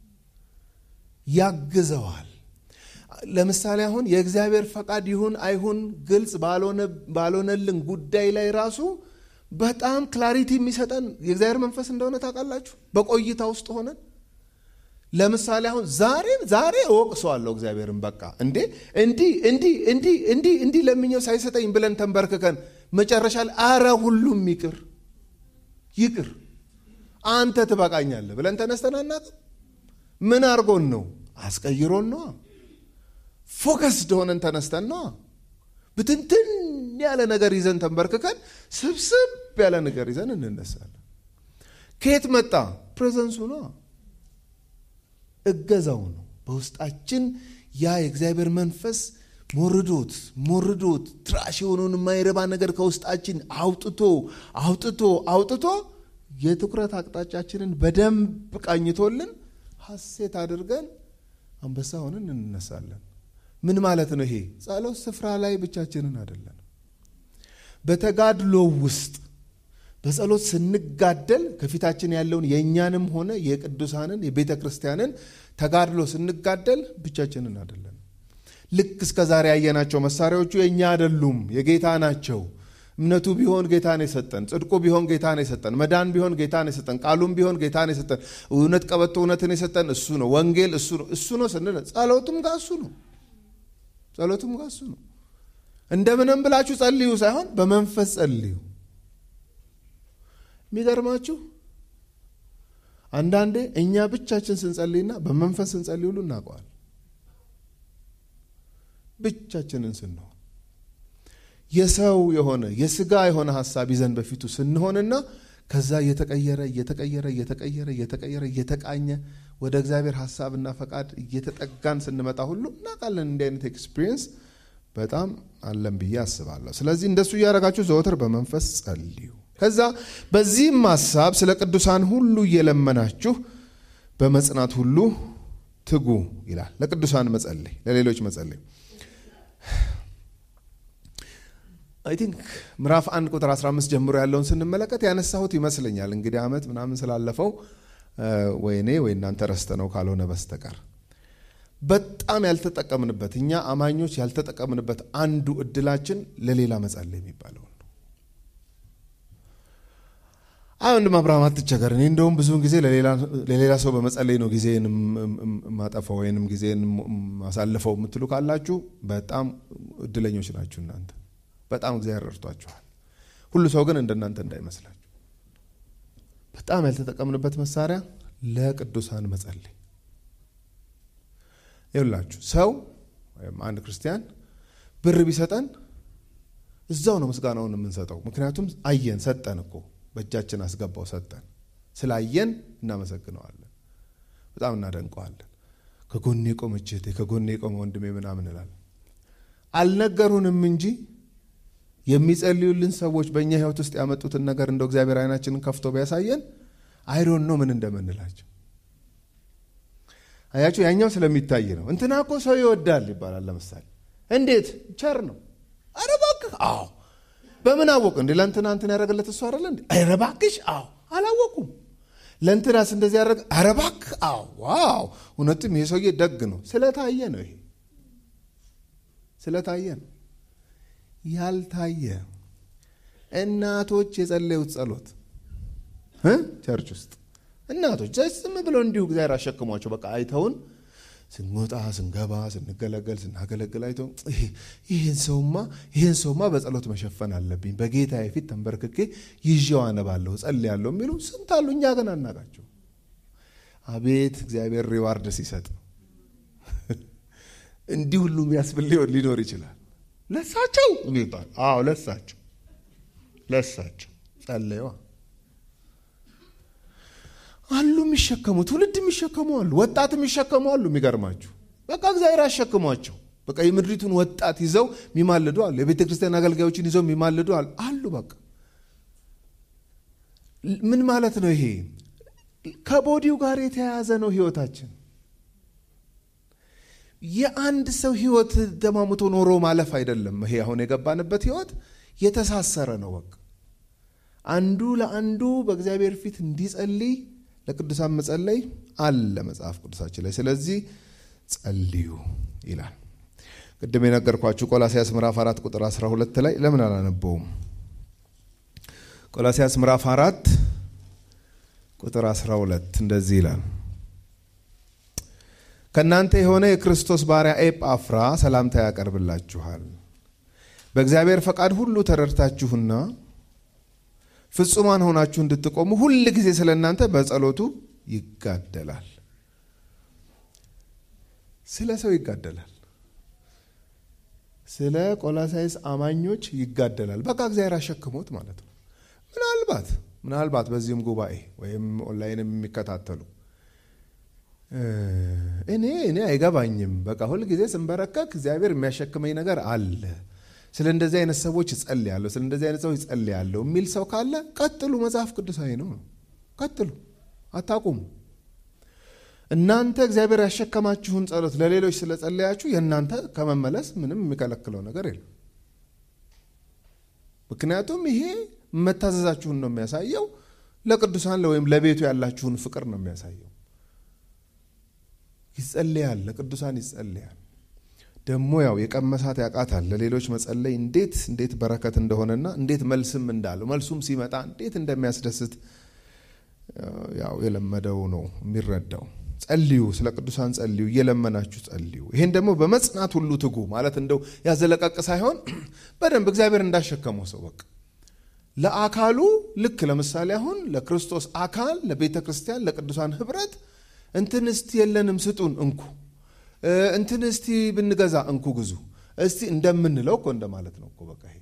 ያግዘዋል። ለምሳሌ አሁን የእግዚአብሔር ፈቃድ ይሁን አይሁን ግልጽ ባልሆነልን ጉዳይ ላይ ራሱ በጣም ክላሪቲ የሚሰጠን የእግዚአብሔር መንፈስ እንደሆነ ታውቃላችሁ። በቆይታ ውስጥ ሆነን ለምሳሌ አሁን ዛሬ ዛሬ እወቅሰዋለሁ እግዚአብሔርን በቃ እንዴ እንዲህ እንዲህ እንዲህ እንዲህ እንዲህ ለምኘው ሳይሰጠኝ ብለን ተንበርክከን መጨረሻ ላይ አረ ሁሉም ይቅር ይቅር አንተ ትበቃኛለህ ብለን ተነስተን አናውቅም። ምን አድርጎን ነው? አስቀይሮን ነዋ። ፎከስድ ሆነን ተነስተን ነዋ። ብትንትን ያለ ነገር ይዘን ተንበርክከን ስብስብ ያለ ነገር ይዘን እንነሳለን። ከየት መጣ? ፕሬዘንሱ ነዋ። እገዛው ነው። በውስጣችን ያ የእግዚአብሔር መንፈስ ሞርዶት ሞርዶት ትራሽ የሆነውን የማይረባ ነገር ከውስጣችን አውጥቶ አውጥቶ አውጥቶ የትኩረት አቅጣጫችንን በደንብ ቃኝቶልን ሐሴት አድርገን አንበሳ ሆነን እንነሳለን። ምን ማለት ነው ይሄ? ጸሎት ስፍራ ላይ ብቻችንን አይደለን። በተጋድሎ ውስጥ በጸሎት ስንጋደል ከፊታችን ያለውን የእኛንም ሆነ የቅዱሳንን የቤተ ክርስቲያንን ተጋድሎ ስንጋደል ብቻችንን አይደለን። ልክ እስከ ዛሬ ያየናቸው መሳሪያዎቹ የእኛ አይደሉም፣ የጌታ ናቸው። እምነቱ ቢሆን ጌታን የሰጠን፣ ጽድቁ ቢሆን ጌታን የሰጠን፣ መዳን ቢሆን ጌታን የሰጠን፣ ቃሉም ቢሆን ጌታን የሰጠን፣ እውነት ቀበቶ እውነትን የሰጠን እሱ ነው። ወንጌል እሱ ነው እሱ ነው ስንል ጸሎቱም ጋር እሱ ነው። ጸሎቱም ጋር እሱ ነው። እንደምንም ብላችሁ ጸልዩ ሳይሆን በመንፈስ ጸልዩ። የሚገርማችሁ አንዳንዴ እኛ ብቻችን ስንጸልይና በመንፈስ ስንጸልይ ሁሉ እናውቀዋል። ብቻችንን ስንሆን የሰው የሆነ የስጋ የሆነ ሀሳብ ይዘን በፊቱ ስንሆንና ከዛ እየተቀየረ እየተቀየረ እየተቀየረ እየተቀየረ እየተቃኘ ወደ እግዚአብሔር ሀሳብና ፈቃድ እየተጠጋን ስንመጣ ሁሉ እናውቃለን። እንዲህ አይነት ኤክስፒሪየንስ በጣም አለን ብዬ አስባለሁ። ስለዚህ እንደሱ እያደረጋችሁ ዘወትር በመንፈስ ጸልዩ። ከዛ በዚህም ሀሳብ ስለ ቅዱሳን ሁሉ እየለመናችሁ በመጽናት ሁሉ ትጉ ይላል። ለቅዱሳን መጸለይ፣ ለሌሎች መጸለይ አይ ቲንክ ምዕራፍ አንድ ቁጥር 15 ጀምሮ ያለውን ስንመለከት ያነሳሁት ይመስለኛል። እንግዲህ ዓመት ምናምን ስላለፈው ወይኔ ወይ እናንተ ረስተ ነው ካልሆነ በስተቀር በጣም ያልተጠቀምንበት እኛ አማኞች ያልተጠቀምንበት አንዱ እድላችን ለሌላ መጸለይ የሚባለው ነው። አይ ወንድም አብርሃም አትቸገር፣ እኔ እንደውም ብዙውን ጊዜ ለሌላ ሰው በመጸለይ ነው ጊዜን ማጠፋው ወይንም ጊዜን ማሳልፈው የምትሉ ካላችሁ በጣም እድለኞች ናችሁ እናንተ። በጣም እግዚአብሔር ረድቷችኋል። ሁሉ ሰው ግን እንደናንተ እንዳይመስላችሁ። በጣም ያልተጠቀምንበት መሳሪያ ለቅዱሳን መጸለይ ይውላችሁ። ሰው ወይም አንድ ክርስቲያን ብር ቢሰጠን እዛው ነው ምስጋናውን የምንሰጠው። ምክንያቱም አየን፣ ሰጠን እኮ በእጃችን አስገባው፣ ሰጠን። ስላየን እናመሰግነዋለን፣ በጣም እናደንቀዋለን። ከጎኔ የቆመች እህቴ፣ ከጎኔ የቆመ ወንድሜ ምናምን እንላለን። አልነገሩንም እንጂ የሚጸልዩልን ሰዎች በእኛ ሕይወት ውስጥ ያመጡትን ነገር እንደው እግዚአብሔር አይናችንን ከፍቶ ቢያሳየን አይዶን ነው ምን እንደምንላቸው አያችሁ። ያኛው ስለሚታይ ነው። እንትና እኮ ሰው ይወዳል ይባላል። ለምሳሌ እንዴት ቸር ነው። ኧረ እባክህ አዎ። በምን አወቅ እንዴ? ለእንትና እንትን ያደረገለት እሱ አይደለ እንዴ? ኧረ እባክሽ አዎ። አላወቁም። ለእንትናስ እንደዚህ ያደረገ ኧረ እባክህ አዎ። ዋው እውነትም ይሄ ሰውዬ ደግ ነው። ስለታየ ነው። ይሄ ስለታየ ነው። ያልታየ እናቶች የጸለዩት ጸሎት ቸርች ውስጥ እናቶች ዝም ብለው እንዲሁ እግዚአብሔር አሸክሟቸው በቃ አይተውን ስንወጣ ስንገባ ስንገለገል ስናገለግል አይተው ይህን ሰውማ ይህን ሰውማ በጸሎት መሸፈን አለብኝ በጌታ ፊት ተንበርክኬ ይዤው አነባለሁ ጸልያለሁ የሚሉ ስንት አሉ። እኛ ግን አናቃቸው። አቤት እግዚአብሔር ሪዋርድ ሲሰጥ እንዲህ ሁሉ የሚያስብል ሊኖር ይችላል። ለሳቸው የሚባል አዎ፣ ለሳቸው ለሳቸው ጸለየዋ አሉ የሚሸከሙ ትውልድ የሚሸከሙ አሉ፣ ወጣት የሚሸከሙ አሉ። የሚገርማችሁ በቃ እግዚአብሔር አሸክሟቸው በቃ የምድሪቱን ወጣት ይዘው የሚማልዱ አሉ። የቤተ ክርስቲያን አገልጋዮችን ይዘው የሚማልዱ አሉ። በቃ ምን ማለት ነው ይሄ? ከቦዲው ጋር የተያያዘ ነው ህይወታችን። የአንድ ሰው ህይወት ደማሙቶ ኖሮ ማለፍ አይደለም። ይሄ አሁን የገባንበት ህይወት የተሳሰረ ነው። በቃ አንዱ ለአንዱ በእግዚአብሔር ፊት እንዲጸልይ ለቅዱሳን መጸለይ አለ መጽሐፍ ቅዱሳችን ላይ። ስለዚህ ጸልዩ ይላል። ቅድም የነገርኳችሁ ቆላሲያስ ምዕራፍ አራት ቁጥር 12 ላይ ለምን አላነበውም? ቆላሲያስ ምዕራፍ አራት ቁጥር 12 እንደዚህ ይላል ከእናንተ የሆነ የክርስቶስ ባሪያ ኤጳፍራ ሰላምታ ያቀርብላችኋል። በእግዚአብሔር ፈቃድ ሁሉ ተረድታችሁና ፍጹማን ሆናችሁ እንድትቆሙ ሁል ጊዜ ስለ እናንተ በጸሎቱ ይጋደላል። ስለ ሰው ይጋደላል። ስለ ቆላሳይስ አማኞች ይጋደላል። በቃ እግዚአብሔር አሸክሞት ማለት ነው። ምናልባት ምናልባት በዚህም ጉባኤ ወይም ኦንላይንም የሚከታተሉ እኔ እኔ አይገባኝም፣ በቃ ሁል ጊዜ ስንበረከክ እግዚአብሔር የሚያሸክመኝ ነገር አለ ስለ እንደዚህ አይነት ሰዎች እጸልያለሁ፣ ስለ እንደዚህ አይነት ሰዎች እጸልያለሁ የሚል ሰው ካለ ቀጥሉ። መጽሐፍ ቅዱሳዊ ነው። ቀጥሉ፣ አታቁሙ። እናንተ እግዚአብሔር ያሸከማችሁን ጸሎት ለሌሎች ስለጸለያችሁ የእናንተ ከመመለስ ምንም የሚከለክለው ነገር የለም። ምክንያቱም ይሄ መታዘዛችሁን ነው የሚያሳየው። ለቅዱሳን ወይም ለቤቱ ያላችሁን ፍቅር ነው የሚያሳየው። ይጸልያል፣ ለቅዱሳን ይጸልያል። ደግሞ ያው የቀመሳት ያውቃታል። ለሌሎች መጸለይ እንዴት እንዴት በረከት እንደሆነና እንዴት መልስም እንዳለው መልሱም ሲመጣ እንዴት እንደሚያስደስት ያው የለመደው ነው የሚረዳው። ጸልዩ፣ ስለ ቅዱሳን ጸልዩ፣ እየለመናችሁ ጸልዩ። ይሄን ደግሞ በመጽናት ሁሉ ትጉ ማለት እንደው ያዘለቀቅ ሳይሆን በደንብ እግዚአብሔር እንዳሸከመው ሰው በቃ ለአካሉ ልክ ለምሳሌ አሁን ለክርስቶስ አካል ለቤተ ክርስቲያን ለቅዱሳን ህብረት እንትን እስቲ የለንም ስጡን እንኩ እንትን እስቲ ብንገዛ እንኩ ግዙ እስቲ እንደምንለው እኮ እንደማለት ነው እኮ በቃ ይሄ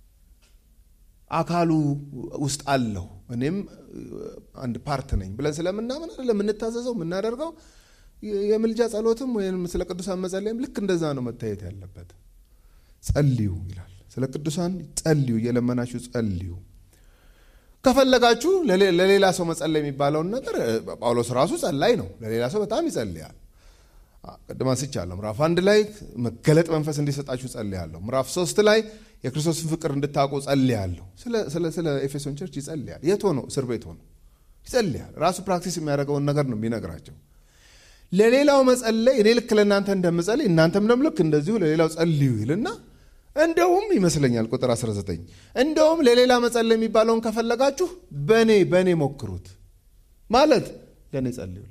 አካሉ ውስጥ አለሁ እኔም አንድ ፓርት ነኝ ብለን ስለምናምን አይደለም የምንታዘዘው የምናደርገው። የምልጃ ጸሎትም ወይም ስለ ቅዱሳን መጸለይም ልክ እንደዛ ነው መታየት ያለበት። ጸልዩ ይላል። ስለ ቅዱሳን ጸልዩ፣ እየለመናችሁ ጸልዩ። ከፈለጋችሁ ለሌላ ሰው መጸለይ የሚባለውን ነገር ጳውሎስ ራሱ ጸላይ ነው። ለሌላ ሰው በጣም ይጸልያል። ቅድም አንስቻለሁ። ምዕራፍ አንድ ላይ መገለጥ መንፈስ እንዲሰጣችሁ ጸልያለሁ። ምዕራፍ ሶስት ላይ የክርስቶስን ፍቅር እንድታውቁ ጸልያለሁ። ስለ ኤፌሶን ቸርች ይጸልያል። የት ሆኖ? እስር ቤት ሆኖ ይጸልያል። ራሱ ፕራክቲስ የሚያደርገውን ነገር ነው የሚነግራቸው። ለሌላው መጸለይ እኔ ልክ ለእናንተ እንደምጸልይ እናንተም ደግሞ ልክ እንደዚሁ ለሌላው ጸልዩ ይልና እንደውም ይመስለኛል ቁጥር 19 እንደውም ለሌላ መጸለይ የሚባለውን ከፈለጋችሁ በእኔ በእኔ ሞክሩት ማለት ለእኔ ጸልዩልኛል።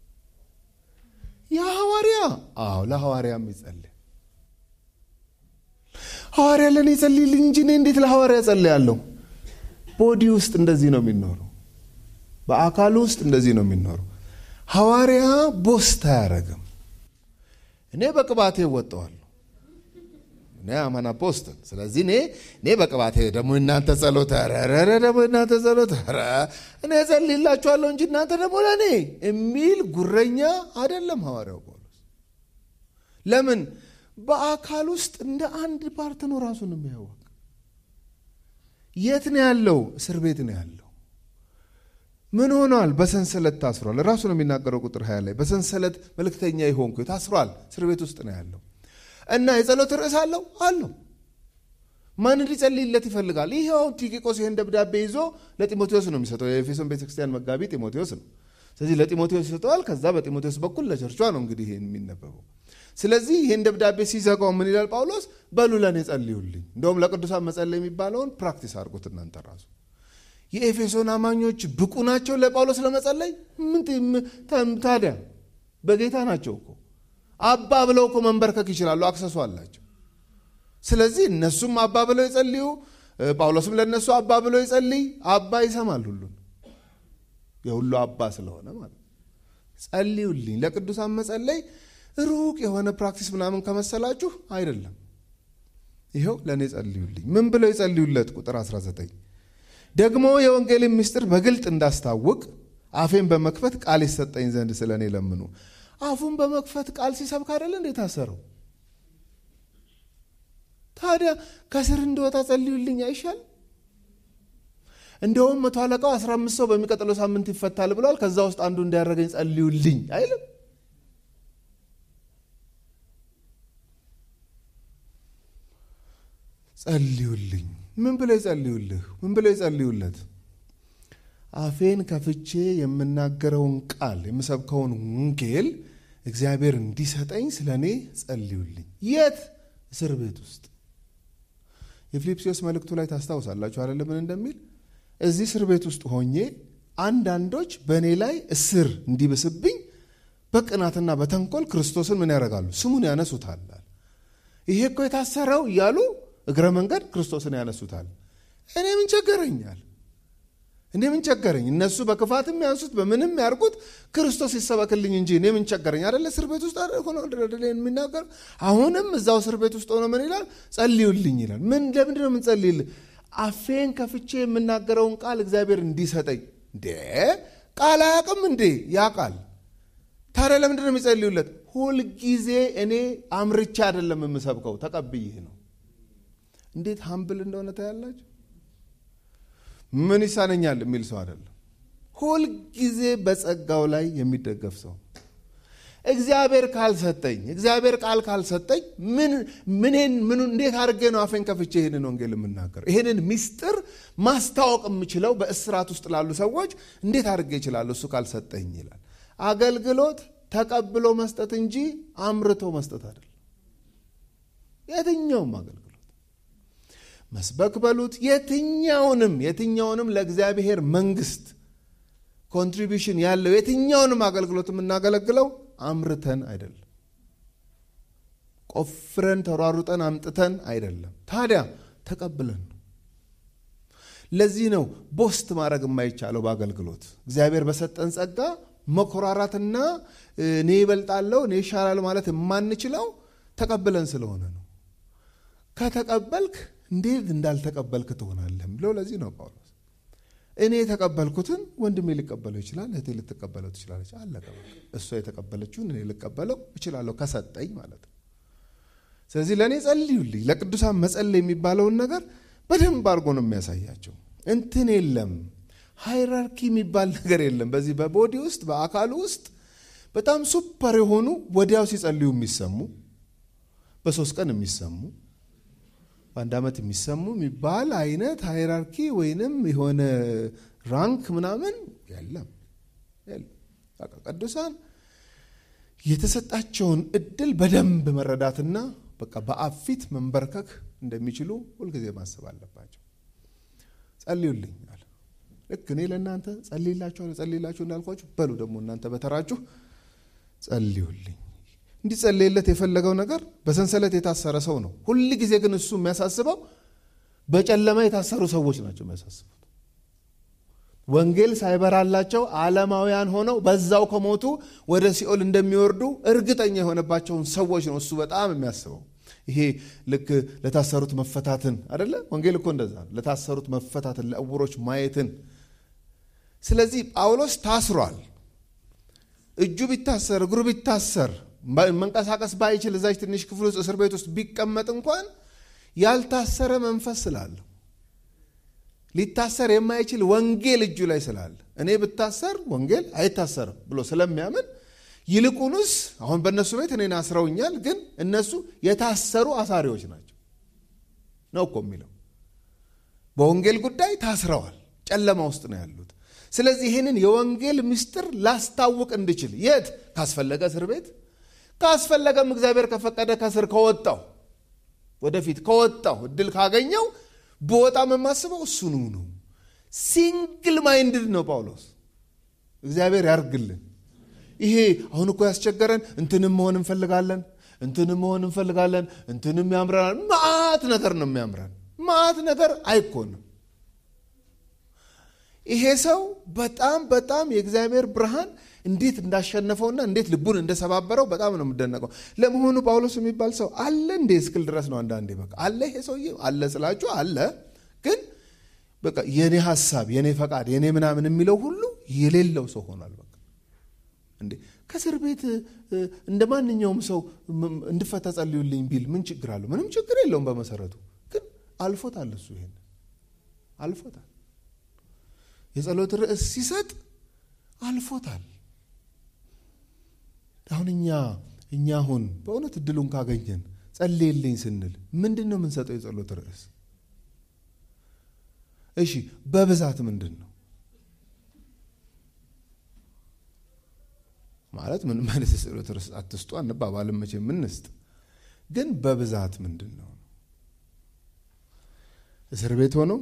የሐዋርያ አዎ ለሐዋርያም ይጸልይ ሐዋርያ ለእኔ ጸልይልኝ እንጂ እኔ እንዴት ለሐዋርያ ጸልያለሁ? ቦዲ ውስጥ እንደዚህ ነው የሚኖረው። በአካሉ ውስጥ እንደዚህ ነው የሚኖረው። ሐዋርያ ቦስት አያረግም። እኔ በቅባቴ እወጠዋለሁ። እኔ አማና ፖስትን ስለዚህ እኔ እኔ በቅባቴ ደግሞ እናንተ ጸሎት ረረ ደግሞ እናንተ ጸሎት ረ እኔ ጸልይላችኋለሁ እንጂ እናንተ ደግሞ ለእኔ የሚል ጉረኛ አይደለም ሐዋርያው ጳውሎስ። ለምን በአካል ውስጥ እንደ አንድ ፓርት ነው ራሱን የሚያወቅ። የት ነው ያለው? እስር ቤት ነው ያለው። ምን ሆኗል? በሰንሰለት ታስሯል። ራሱ ነው የሚናገረው ቁጥር ሀያ ላይ በሰንሰለት መልእክተኛ የሆንኩ ታስሯል። እስር ቤት ውስጥ ነው ያለው እና የጸሎት ርዕስ አለው አለው ማን እንዲጸልይለት ይፈልጋል? ይኸው ቲኪቆስ ይህን ደብዳቤ ይዞ ለጢሞቴዎስ ነው የሚሰጠው። የኤፌሶን ቤተክርስቲያን መጋቢ ጢሞቴዎስ ነው። ስለዚህ ለጢሞቴዎስ ይሰጠዋል። ከዛ በጢሞቴዎስ በኩል ለቸርቿ ነው እንግዲህ ይህን የሚነበበው። ስለዚህ ይህን ደብዳቤ ሲዘጋው ምን ይላል ጳውሎስ? በሉ ለእኔ ጸልዩልኝ። እንደውም ለቅዱሳን መጸለይ የሚባለውን ፕራክቲስ አድርጎት እናንተ ራሱ የኤፌሶን አማኞች ብቁ ናቸው ለጳውሎስ ለመጸለይ? ምን ታዲያ በጌታ ናቸው እኮ አባ ብለው እኮ መንበርከክ ይችላሉ። አክሰሱ አላቸው። ስለዚህ እነሱም አባ ብለው ይጸልዩ፣ ጳውሎስም ለእነሱ አባ ብለው ይጸልይ። አባ ይሰማል ሁሉን የሁሉ አባ ስለሆነ ማለት ጸልዩልኝ። ለቅዱሳን መጸለይ ሩቅ የሆነ ፕራክቲስ ምናምን ከመሰላችሁ አይደለም። ይኸው ለእኔ ጸልዩልኝ። ምን ብለው ይጸልዩለት? ቁጥር 19 ደግሞ የወንጌልን ምስጢር በግልጥ እንዳስታውቅ አፌን በመክፈት ቃል ይሰጠኝ ዘንድ ስለ እኔ ለምኑ። አፉን በመክፈት ቃል ሲሰብክ አይደለ እንዴ ታሰረው? ታዲያ ከስር እንደወጣ ጸልዩልኝ አይሻል? እንደውም መቶ አለቃው 15 ሰው በሚቀጥለው ሳምንት ይፈታል ብሏል። ከዛ ውስጥ አንዱ እንዲያደረገኝ ጸልዩልኝ አይልም? ጸልዩልኝ። ምን ብለው ይጸልዩልህ? ምን ብለው ይጸልዩለት? አፌን ከፍቼ የምናገረውን ቃል የምሰብከውን ወንጌል እግዚአብሔር እንዲሰጠኝ ስለ እኔ ጸልዩልኝ። የት? እስር ቤት ውስጥ። የፊልጵስዩስ መልእክቱ ላይ ታስታውሳላችሁ አይደለ? ምን እንደሚል እዚህ እስር ቤት ውስጥ ሆኜ አንዳንዶች በእኔ ላይ እስር እንዲብስብኝ በቅናትና በተንኮል ክርስቶስን ምን ያደርጋሉ? ስሙን ያነሱታል። ይሄ እኮ የታሰረው እያሉ እግረ መንገድ ክርስቶስን ያነሱታል። እኔ ምን ቸገረኛል? እኔ ምን ቸገረኝ? እነሱ በክፋትም ያንሱት በምንም ያርጉት ክርስቶስ ይሰበክልኝ እንጂ እኔ ምን ቸገረኝ? አደለ እስር ቤት ውስጥ ሆኖ የሚናገር አሁንም እዛው እስር ቤት ውስጥ ሆኖ ምን ይላል? ጸልዩልኝ ይላል። ምን ለምንድን ነው የምንጸልይልህ? አፌን ከፍቼ የምናገረውን ቃል እግዚአብሔር እንዲሰጠኝ። እንዴ ቃል አያውቅም እንዴ? ያ ቃል ታዲያ ለምንድን ነው የሚጸልዩለት? ሁልጊዜ እኔ አምርቻ አይደለም የምሰብከው ተቀብይህ ነው። እንዴት ሀምብል እንደሆነ ታያላችሁ። ምን ይሳነኛል የሚል ሰው አይደለም። ሁልጊዜ በጸጋው ላይ የሚደገፍ ሰው እግዚአብሔር ካልሰጠኝ እግዚአብሔር ቃል ካልሰጠኝ ምን ምንን ምኑ እንዴት አድርጌ ነው አፌን ከፍቼ ይህንን ወንጌል የምናገር? ይህንን ሚስጥር ማስታወቅ የምችለው በእስራት ውስጥ ላሉ ሰዎች እንዴት አድርጌ ይችላለሁ? እሱ ካልሰጠኝ ይላል። አገልግሎት ተቀብሎ መስጠት እንጂ አምርቶ መስጠት አይደለም። የትኛውም አገልግሎት መስበክ በሉት የትኛውንም የትኛውንም ለእግዚአብሔር መንግስት ኮንትሪቢሽን ያለው የትኛውንም አገልግሎት የምናገለግለው አምርተን አይደለም፣ ቆፍረን ተሯሩጠን አምጥተን አይደለም። ታዲያ ተቀብለን ነው። ለዚህ ነው ቦስት ማድረግ የማይቻለው በአገልግሎት እግዚአብሔር በሰጠን ጸጋ መኮራራትና እኔ ይበልጣለሁ እኔ ይሻላል ማለት የማንችለው ተቀብለን ስለሆነ ነው። ከተቀበልክ እንዴት እንዳልተቀበልክ ትሆናለህ ብለው ለዚህ ነው ጳውሎስ እኔ የተቀበልኩትን ወንድሜ ሊቀበለው ይችላል፣ እህቴ ልትቀበለው ትችላለች። አለቀ። እሷ የተቀበለችውን እኔ ልቀበለው እችላለሁ ከሰጠኝ ማለት ነው። ስለዚህ ለእኔ ጸልዩልኝ። ለቅዱሳን መጸለይ የሚባለውን ነገር በደንብ አድርጎ ነው የሚያሳያቸው። እንትን የለም ሃይራርኪ የሚባል ነገር የለም። በዚህ በቦዲ ውስጥ በአካሉ ውስጥ በጣም ሱፐር የሆኑ ወዲያው ሲጸልዩ የሚሰሙ በሶስት ቀን የሚሰሙ በአንድ ዓመት የሚሰሙ የሚባል አይነት ሃይራርኪ ወይንም የሆነ ራንክ ምናምን የለም። ቅዱሳን የተሰጣቸውን እድል በደንብ መረዳትና በቃ በአብ ፊት መንበርከክ እንደሚችሉ ሁልጊዜ ማሰብ አለባቸው። ጸልዩልኝ አለ። ልክ እኔ ለእናንተ ጸልይላችኋለሁ ጸልይላችሁ እንዳልኳችሁ በሉ ደግሞ እናንተ በተራችሁ ጸልዩልኝ። እንዲጸለይለት የፈለገው ነገር በሰንሰለት የታሰረ ሰው ነው። ሁል ጊዜ ግን እሱ የሚያሳስበው በጨለማ የታሰሩ ሰዎች ናቸው የሚያሳስቡት። ወንጌል ሳይበራላቸው ዓለማውያን ሆነው በዛው ከሞቱ ወደ ሲኦል እንደሚወርዱ እርግጠኛ የሆነባቸውን ሰዎች ነው እሱ በጣም የሚያስበው። ይሄ ልክ ለታሰሩት መፈታትን አደለ? ወንጌል እኮ እንደዛ ነው። ለታሰሩት መፈታትን፣ ለዕውሮች ማየትን። ስለዚህ ጳውሎስ ታስሯል። እጁ ቢታሰር እግሩ ቢታሰር መንቀሳቀስ ባይችል እዛች ትንሽ ክፍል ውስጥ እስር ቤት ውስጥ ቢቀመጥ እንኳን ያልታሰረ መንፈስ ስላለው ሊታሰር የማይችል ወንጌል እጁ ላይ ስላለ እኔ ብታሰር ወንጌል አይታሰርም ብሎ ስለሚያምን ይልቁንስ አሁን በእነሱ ቤት እኔን አስረውኛል፣ ግን እነሱ የታሰሩ አሳሪዎች ናቸው ነው እኮ የሚለው። በወንጌል ጉዳይ ታስረዋል፣ ጨለማ ውስጥ ነው ያሉት። ስለዚህ ይህንን የወንጌል ምስጢር ላስታውቅ እንድችል የት ካስፈለገ እስር ቤት ካስፈለገም እግዚአብሔር ከፈቀደ ከስር ከወጣው ወደፊት ከወጣው እድል ካገኘው በወጣም የማስበው እሱኑ ነው። ሲንግል ማይንድድ ነው ጳውሎስ። እግዚአብሔር ያርግልን። ይሄ አሁን እኮ ያስቸገረን እንትንም መሆን እንፈልጋለን፣ እንትንም መሆን እንፈልጋለን፣ እንትንም ያምረናል። ማአት ነገር ነው የሚያምረን፣ ማአት ነገር አይኮንም። ይሄ ሰው በጣም በጣም የእግዚአብሔር ብርሃን እንዴት እንዳሸነፈውና እንዴት ልቡን እንደሰባበረው በጣም ነው የምደነቀው። ለመሆኑ ጳውሎስ የሚባል ሰው አለ እንዴ እስክል ድረስ ነው አንዳንዴ በቃ አለ ይሄ ሰውዬ አለ ስላችሁ አለ፣ ግን በቃ የኔ ሀሳብ የኔ ፈቃድ የኔ ምናምን የሚለው ሁሉ የሌለው ሰው ሆኗል። በቃ እንዴ ከእስር ቤት እንደ ማንኛውም ሰው እንድፈታ ጸልዩልኝ ቢል ምን ችግር አለው? ምንም ችግር የለውም። በመሰረቱ ግን አልፎታል። እሱ ይሄን አልፎታል። የጸሎት ርዕስ ሲሰጥ አልፎታል። አሁን እኛ እኛ አሁን በእውነት እድሉን ካገኘን ጸልይልኝ ስንል ምንድን ነው የምንሰጠው የጸሎት ርዕስ? እሺ በብዛት ምንድን ነው ማለት? ምን ማለት የጸሎት ርዕስ አትስጡ አንባባልም መቼ ምንስጥ፣ ግን በብዛት ምንድን ነው? እስር ቤት ሆነው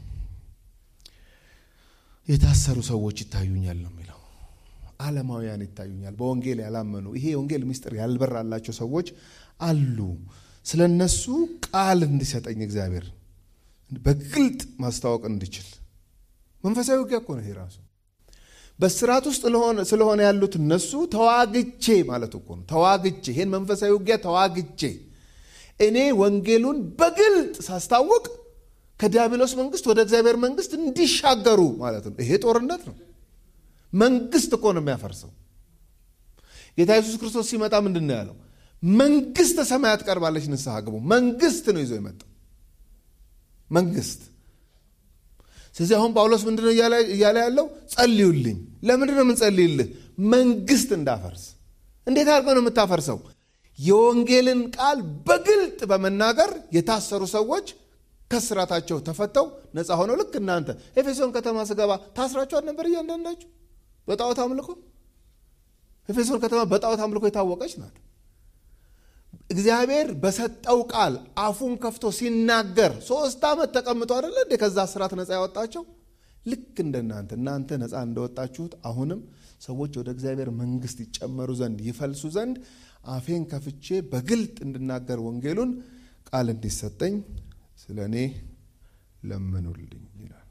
የታሰሩ ሰዎች ይታዩኛል ነው የሚለው። ዓለማውያን ይታዩኛል፣ በወንጌል ያላመኑ ይሄ የወንጌል ምስጢር ያልበራላቸው ሰዎች አሉ። ስለ እነሱ ቃል እንዲሰጠኝ እግዚአብሔር በግልጥ ማስታወቅ እንድችል መንፈሳዊ ውጊያ እኮ ነው ይሄ ራሱ። በስርዓት ውስጥ ስለሆነ ያሉት እነሱ ተዋግቼ ማለት እኮ ነው። ተዋግቼ ይሄን መንፈሳዊ ውጊያ ተዋግቼ እኔ ወንጌሉን በግልጥ ሳስታውቅ ከዲያብሎስ መንግስት ወደ እግዚአብሔር መንግስት እንዲሻገሩ ማለት ነው። ይሄ ጦርነት ነው። መንግስት እኮ ነው የሚያፈርሰው። ጌታ ኢየሱስ ክርስቶስ ሲመጣ ምንድን ነው ያለው? መንግስተ ሰማያት ቀርባለች፣ ንስሐ ግቡ። መንግስት ነው ይዞ የመጣው መንግስት። ስለዚህ አሁን ጳውሎስ ምንድን ነው እያለ ያለው? ጸልዩልኝ። ለምንድን ነው የምንጸልይልህ? መንግስት እንዳፈርስ። እንዴት አድርገው ነው የምታፈርሰው? የወንጌልን ቃል በግልጥ በመናገር የታሰሩ ሰዎች ከስራታቸው ተፈተው ነፃ ሆነው ልክ እናንተ ኤፌሶን ከተማ ስገባ ታስራችኋል ነበር እያንዳንዳችሁ በጣዖት አምልኮ ኤፌሶን ከተማ በጣዖት አምልኮ የታወቀች ናት እግዚአብሔር በሰጠው ቃል አፉን ከፍቶ ሲናገር ሶስት ዓመት ተቀምጦ አደለ እንዴ ከዛ ስራት ነፃ ያወጣቸው ልክ እንደናንተ እናንተ ነፃ እንደወጣችሁት አሁንም ሰዎች ወደ እግዚአብሔር መንግስት ይጨመሩ ዘንድ ይፈልሱ ዘንድ አፌን ከፍቼ በግልጥ እንድናገር ወንጌሉን ቃል እንዲሰጠኝ ስለ እኔ ለምኑልኝ ይላል።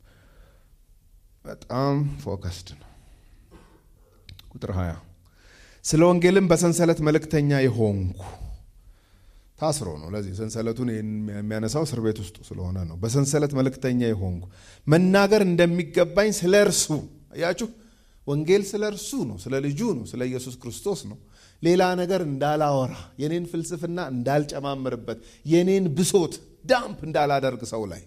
በጣም ፎከስድ ነው። ቁጥር 20 ስለ ወንጌልም በሰንሰለት መልእክተኛ የሆንኩ ታስሮ ነው። ለዚህ ሰንሰለቱን የሚያነሳው እስር ቤት ውስጥ ስለሆነ ነው። በሰንሰለት መልእክተኛ የሆንኩ መናገር እንደሚገባኝ ስለ እርሱ አያችሁ፣ ወንጌል ስለ እርሱ ነው፣ ስለ ልጁ ነው፣ ስለ ኢየሱስ ክርስቶስ ነው። ሌላ ነገር እንዳላወራ፣ የኔን ፍልስፍና እንዳልጨማምርበት፣ የኔን ብሶት ዳምፕ እንዳላደርግ ሰው ላይ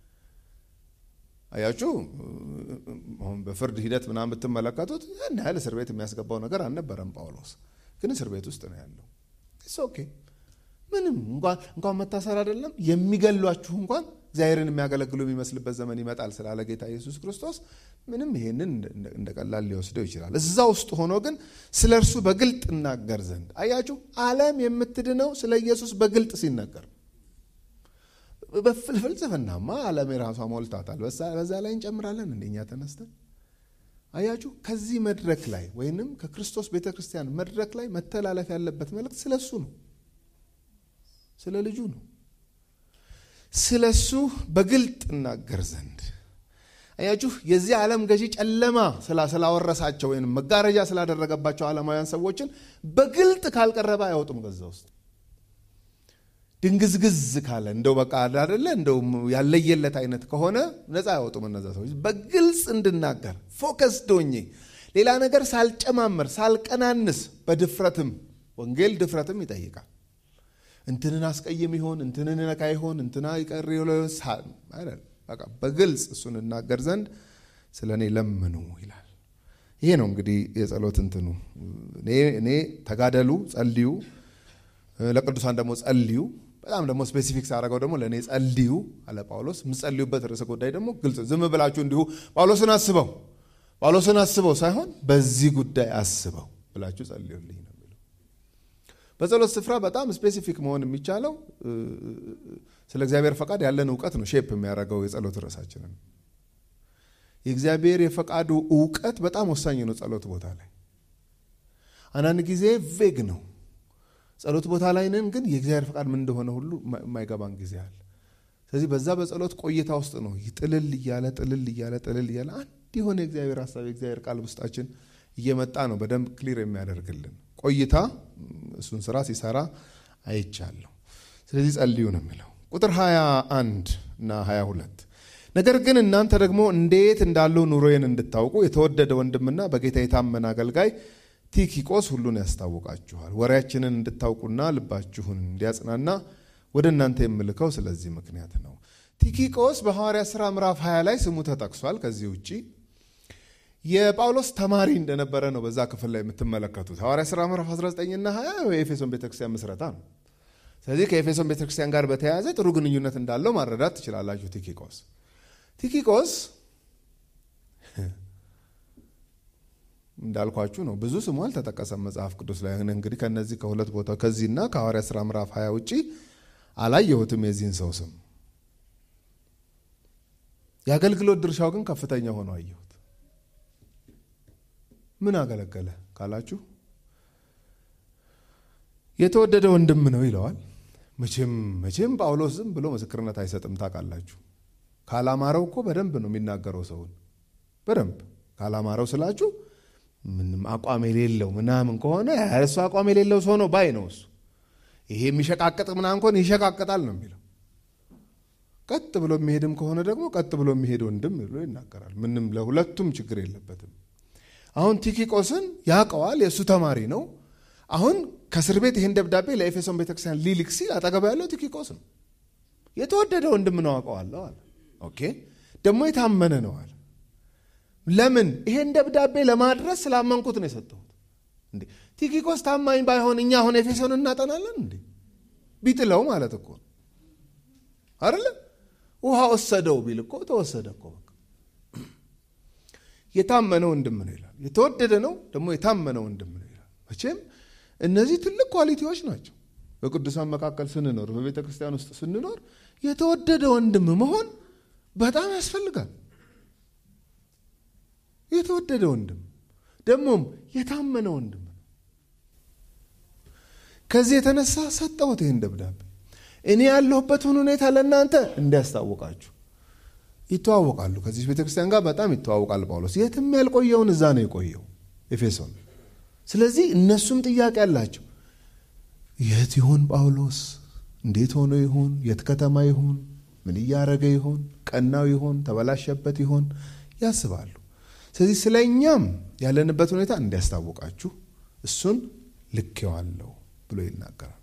አያችሁ። አሁን በፍርድ ሂደት ምናምን ብትመለከቱት ያን ያህል እስር ቤት የሚያስገባው ነገር አልነበረም። ጳውሎስ ግን እስር ቤት ውስጥ ነው ያለው። ኢትስ ኦኬ ምንም እንኳን መታሰር አይደለም የሚገሏችሁ እንኳን እግዚአብሔርን የሚያገለግሉ የሚመስልበት ዘመን ይመጣል ስላለ ጌታ ኢየሱስ ክርስቶስ ምንም ይሄንን እንደ ቀላል ሊወስደው ይችላል። እዛ ውስጥ ሆኖ ግን ስለ እርሱ በግልጥ እናገር ዘንድ አያችሁ፣ ዓለም የምትድነው ስለ ኢየሱስ በግልጥ ሲነገር በፍልስፍናማ ዓለም የራሷ ሞልታታል። በዛ ላይ እንጨምራለን እንደኛ ተነስተን አያችሁ፣ ከዚህ መድረክ ላይ ወይንም ከክርስቶስ ቤተ ክርስቲያን መድረክ ላይ መተላለፍ ያለበት መልእክት ስለ እሱ ነው፣ ስለ ልጁ ነው። ስለ እሱ በግልጥ እናገር ዘንድ አያችሁ፣ የዚህ ዓለም ገዢ ጨለማ ስላወረሳቸው ወይም መጋረጃ ስላደረገባቸው ዓለማውያን ሰዎችን በግልጥ ካልቀረበ አይወጡም ከዛ ውስጥ ድንግዝግዝ ካለ እንደው በቃ አደለ እንደው ያለየለት አይነት ከሆነ ነፃ አይወጡም እነዛ ሰዎች። በግልጽ እንድናገር ፎከስ ዶኜ ሌላ ነገር ሳልጨማመር ሳልቀናንስ፣ በድፍረትም ወንጌል ድፍረትም ይጠይቃል። እንትንን አስቀይም ይሆን እንትንን ነካ ይሆን እንትና ይቀር በቃ በግልጽ እሱን እናገር ዘንድ ስለ እኔ ለምኑ ይላል። ይሄ ነው እንግዲህ የጸሎት እንትኑ። እኔ ተጋደሉ፣ ጸልዩ፣ ለቅዱሳን ደግሞ ጸልዩ። በጣም ደግሞ ስፔሲፊክ ሳደረገው ደግሞ ለእኔ ጸልዩ አለ ጳውሎስ። የምጸልዩበት ርዕሰ ጉዳይ ደግሞ ግልጽ፣ ዝም ብላችሁ እንዲሁ ጳውሎስን አስበው ጳውሎስን አስበው ሳይሆን በዚህ ጉዳይ አስበው ብላችሁ ጸልዩልኝ ነው የሚለው። በጸሎት ስፍራ በጣም ስፔሲፊክ መሆን የሚቻለው ስለ እግዚአብሔር ፈቃድ ያለን እውቀት ነው ሼፕ የሚያደርገው የጸሎት ርዕሳችንን። የእግዚአብሔር የፈቃዱ እውቀት በጣም ወሳኝ ነው ጸሎት ቦታ ላይ። አንዳንድ ጊዜ ቬግ ነው ጸሎት ቦታ ላይ ነን፣ ግን የእግዚአብሔር ፈቃድ ምን እንደሆነ ሁሉ የማይገባን ጊዜ አለ። ስለዚህ በዛ በጸሎት ቆይታ ውስጥ ነው ጥልል እያለ ጥልል እያለ ጥልል እያለ አንድ የሆነ የእግዚአብሔር ሀሳብ የእግዚአብሔር ቃል ውስጣችን እየመጣ ነው በደንብ ክሊር የሚያደርግልን ቆይታ እሱን ስራ ሲሰራ አይቻለሁ። ስለዚህ ጸልዩ ነው የሚለው ቁጥር 21 እና 22 ነገር ግን እናንተ ደግሞ እንዴት እንዳለው ኑሮዬን እንድታውቁ የተወደደ ወንድምና በጌታ የታመነ አገልጋይ ቲኪቆስ ሁሉን ያስታውቃችኋል። ወሬያችንን እንድታውቁና ልባችሁን እንዲያጽናና ወደ እናንተ የምልከው ስለዚህ ምክንያት ነው። ቲኪቆስ በሐዋርያ ሥራ ምዕራፍ 20 ላይ ስሙ ተጠቅሷል። ከዚህ ውጭ የጳውሎስ ተማሪ እንደነበረ ነው በዛ ክፍል ላይ የምትመለከቱት። ሐዋርያ ሥራ ምዕራፍ 19 እና 20 የኤፌሶን ቤተክርስቲያን ምስረታ ነው። ስለዚህ ከኤፌሶን ቤተክርስቲያን ጋር በተያያዘ ጥሩ ግንኙነት እንዳለው ማረዳት ትችላላችሁ። ቲኪቆስ ቲኪቆስ እንዳልኳችሁ ነው። ብዙ ስሙ አልተጠቀሰም መጽሐፍ ቅዱስ ላይ። እንግዲህ ከነዚህ ከሁለት ቦታ ከዚህና ከሐዋርያ ሥራ ምዕራፍ 20 ውጭ አላየሁትም የዚህን ሰው ስም። የአገልግሎት ድርሻው ግን ከፍተኛ ሆኖ አየሁት። ምን አገለገለ ካላችሁ የተወደደ ወንድም ነው ይለዋል። መቼም መቼም ጳውሎስ ዝም ብሎ ምስክርነት አይሰጥም ታውቃላችሁ። ካላማረው እኮ በደንብ ነው የሚናገረው ሰውን በደንብ ካላማረው ስላችሁ ምንም አቋም የሌለው ምናምን ከሆነ እሱ አቋም የሌለው ሰው ነው ባይ ነው እሱ። ይሄ የሚሸቃቅጥ ምናምን ከሆነ ይሸቃቅጣል ነው የሚለው። ቀጥ ብሎ የሚሄድም ከሆነ ደግሞ ቀጥ ብሎ የሚሄድ ወንድም ብሎ ይናገራል። ምንም ለሁለቱም ችግር የለበትም። አሁን ቲኪቆስን ያውቀዋል፣ የእሱ ተማሪ ነው። አሁን ከእስር ቤት ይህን ደብዳቤ ለኤፌሶን ቤተክርስቲያን ሊልክ ሲል አጠገባ ያለው ቲኪቆስ ነው። የተወደደ ወንድም ነው አውቀዋለሁ አለ። ኦኬ ደግሞ የታመነ ነው አለ። ለምን ይሄን ደብዳቤ ለማድረስ ስላመንኩት ነው የሰጠሁት። እንዴ ቲኪቆስ ታማኝ ባይሆን እኛ አሁን ኤፌሶን እናጠናለን እንዴ? ቢጥለው ማለት እኮ ነው አይደለ? ውሃ ወሰደው ቢል እኮ ተወሰደ እኮ በቃ። የታመነ ወንድም ነው ይላል። የተወደደ ነው ደግሞ የታመነ ወንድም ነው ይላል። መቼም እነዚህ ትልቅ ኳሊቲዎች ናቸው። በቅዱሳን መካከል ስንኖር፣ በቤተ ክርስቲያን ውስጥ ስንኖር የተወደደ ወንድም መሆን በጣም ያስፈልጋል። የተወደደ ወንድም ደግሞም የታመነ ወንድም ነው። ከዚህ የተነሳ ሰጠሁት ይህን ደብዳቤ እኔ ያለሁበትን ሁኔታ ለእናንተ እንዲያስታውቃችሁ። ይተዋወቃሉ። ከዚህ ቤተክርስቲያን ጋር በጣም ይተዋወቃል ጳውሎስ። የትም ያልቆየውን እዛ ነው የቆየው ኤፌሶን። ስለዚህ እነሱም ጥያቄ አላቸው። የት ይሆን ጳውሎስ? እንዴት ሆኖ ይሆን? የት ከተማ ይሆን? ምን እያረገ ይሆን? ቀናው ይሆን? ተበላሸበት ይሆን? ያስባሉ። ስለዚህ ስለ እኛም ያለንበት ሁኔታ እንዲያስታውቃችሁ እሱን ልኬዋለሁ ብሎ ይናገራል።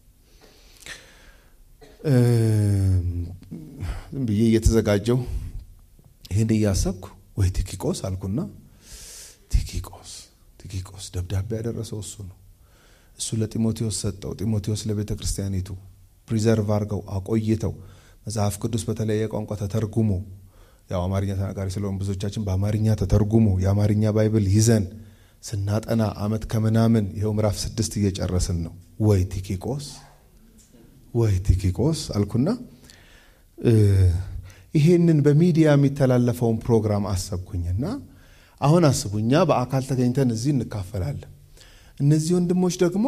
ዝም ብዬ እየተዘጋጀው ይህን እያሰብኩ ወይ ቲኪቆስ አልኩና ቲኪቆስ ቲኪቆስ ደብዳቤ ያደረሰው እሱ ነው። እሱ ለጢሞቴዎስ ሰጠው። ጢሞቴዎስ ለቤተ ክርስቲያኒቱ ፕሪዘርቭ አድርገው አቆይተው መጽሐፍ ቅዱስ በተለያየ ቋንቋ ተተርጉሞ ያው አማርኛ ተናጋሪ ስለሆን ብዙዎቻችን በአማርኛ ተተርጉሞ የአማርኛ ባይብል ይዘን ስናጠና አመት ከምናምን ይኸው ምዕራፍ ስድስት እየጨረስን ነው። ወይ ቲኪቆስ ወይ ቲኪቆስ አልኩና ይሄንን በሚዲያ የሚተላለፈውን ፕሮግራም አሰብኩኝና አሁን አስቡ፣ እኛ በአካል ተገኝተን እዚህ እንካፈላለን። እነዚህ ወንድሞች ደግሞ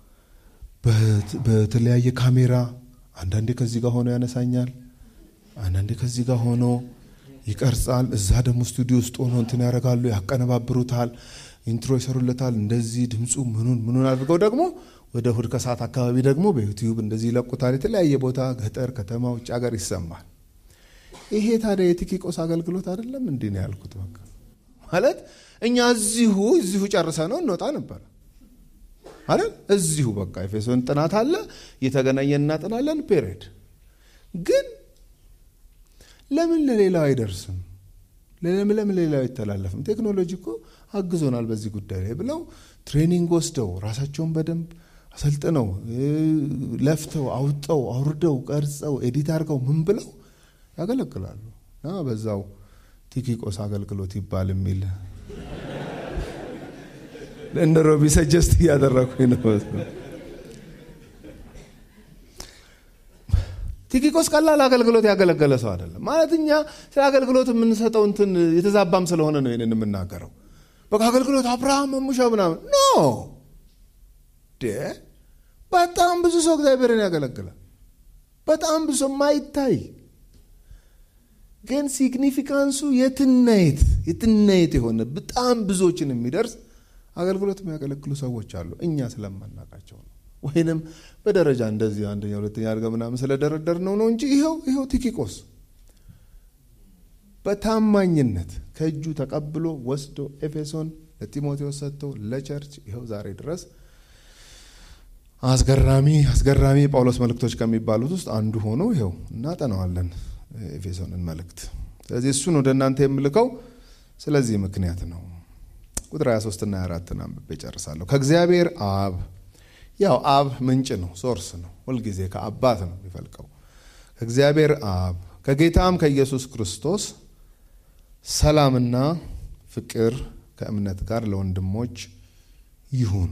በተለያየ ካሜራ አንዳንዴ ከዚህ ጋር ሆኖ ያነሳኛል፣ አንዳንዴ ከዚህ ጋር ሆኖ ይቀርጻል። እዛ ደግሞ ስቱዲዮ ውስጥ ሆኖ እንትን ያደርጋሉ፣ ያቀነባብሩታል፣ ኢንትሮ ይሰሩለታል። እንደዚህ ድምፁ ምኑን ምኑን አድርገው ደግሞ ወደ እሑድ ከሰዓት አካባቢ ደግሞ በዩቲዩብ እንደዚህ ይለቁታል። የተለያየ ቦታ ገጠር፣ ከተማ፣ ውጭ ሀገር ይሰማል። ይሄ ታዲያ የቲኪቆስ አገልግሎት አይደለም? እንዲህ ነው ያልኩት። በቃ ማለት እኛ እዚሁ እዚሁ ጨርሰ ነው እንወጣ ነበረ አይደል? እዚሁ በቃ ኤፌሶን ጥናት አለ፣ እየተገናኘን እናጥናለን። ፔሬድ ግን ለምን ለሌላው አይደርስም? ለምን ለምን ሌላው አይተላለፍም? ቴክኖሎጂ እኮ አግዞናል በዚህ ጉዳይ ላይ ብለው ትሬኒንግ ወስደው ራሳቸውን በደንብ አሰልጥነው ለፍተው አውጠው አውርደው ቀርጸው ኤዲት አድርገው ምን ብለው ያገለግላሉ። እና በዛው ቲኪቆስ አገልግሎት ይባል የሚል እንደ ሮቢ ሰጀስት እያደረኩኝ ነው። ቲኪቆስ ቀላል አገልግሎት ያገለገለ ሰው አይደለም። ማለት እኛ ስለ አገልግሎት የምንሰጠው እንትን የተዛባም ስለሆነ ነው ይህንን የምናገረው። በቃ አገልግሎት አብርሃም መሙሻ ምናምን ኖ በጣም ብዙ ሰው እግዚአብሔርን ያገለግላል። በጣም ብዙ ሰው ማይታይ ግን ሲግኒፊካንሱ የትናየት የትናየት የሆነ በጣም ብዙዎችን የሚደርስ አገልግሎት የሚያገለግሉ ሰዎች አሉ። እኛ ስለማናቃቸው ነው ወይንም በደረጃ እንደዚህ አንደኛ ሁለተኛ አድርገ ምናምን ስለደረደር ነው ነው እንጂ ይኸው ይኸው ቲኪቆስ በታማኝነት ከእጁ ተቀብሎ ወስዶ ኤፌሶን ለጢሞቴዎስ ሰጥቶ ለቸርች ይኸው ዛሬ ድረስ አስገራሚ አስገራሚ የጳውሎስ መልእክቶች ከሚባሉት ውስጥ አንዱ ሆኖ ይኸው እናጠናዋለን ኤፌሶንን መልእክት። ስለዚህ እሱን ወደ እናንተ የምልከው ስለዚህ ምክንያት ነው። ቁጥር 23 እና 24 አንብቤ ጨርሳለሁ። ከእግዚአብሔር አብ ያው አብ ምንጭ ነው፣ ሶርስ ነው። ሁልጊዜ ከአባት ነው የሚፈልቀው። ከእግዚአብሔር አብ ከጌታም ከኢየሱስ ክርስቶስ ሰላምና ፍቅር ከእምነት ጋር ለወንድሞች ይሁን።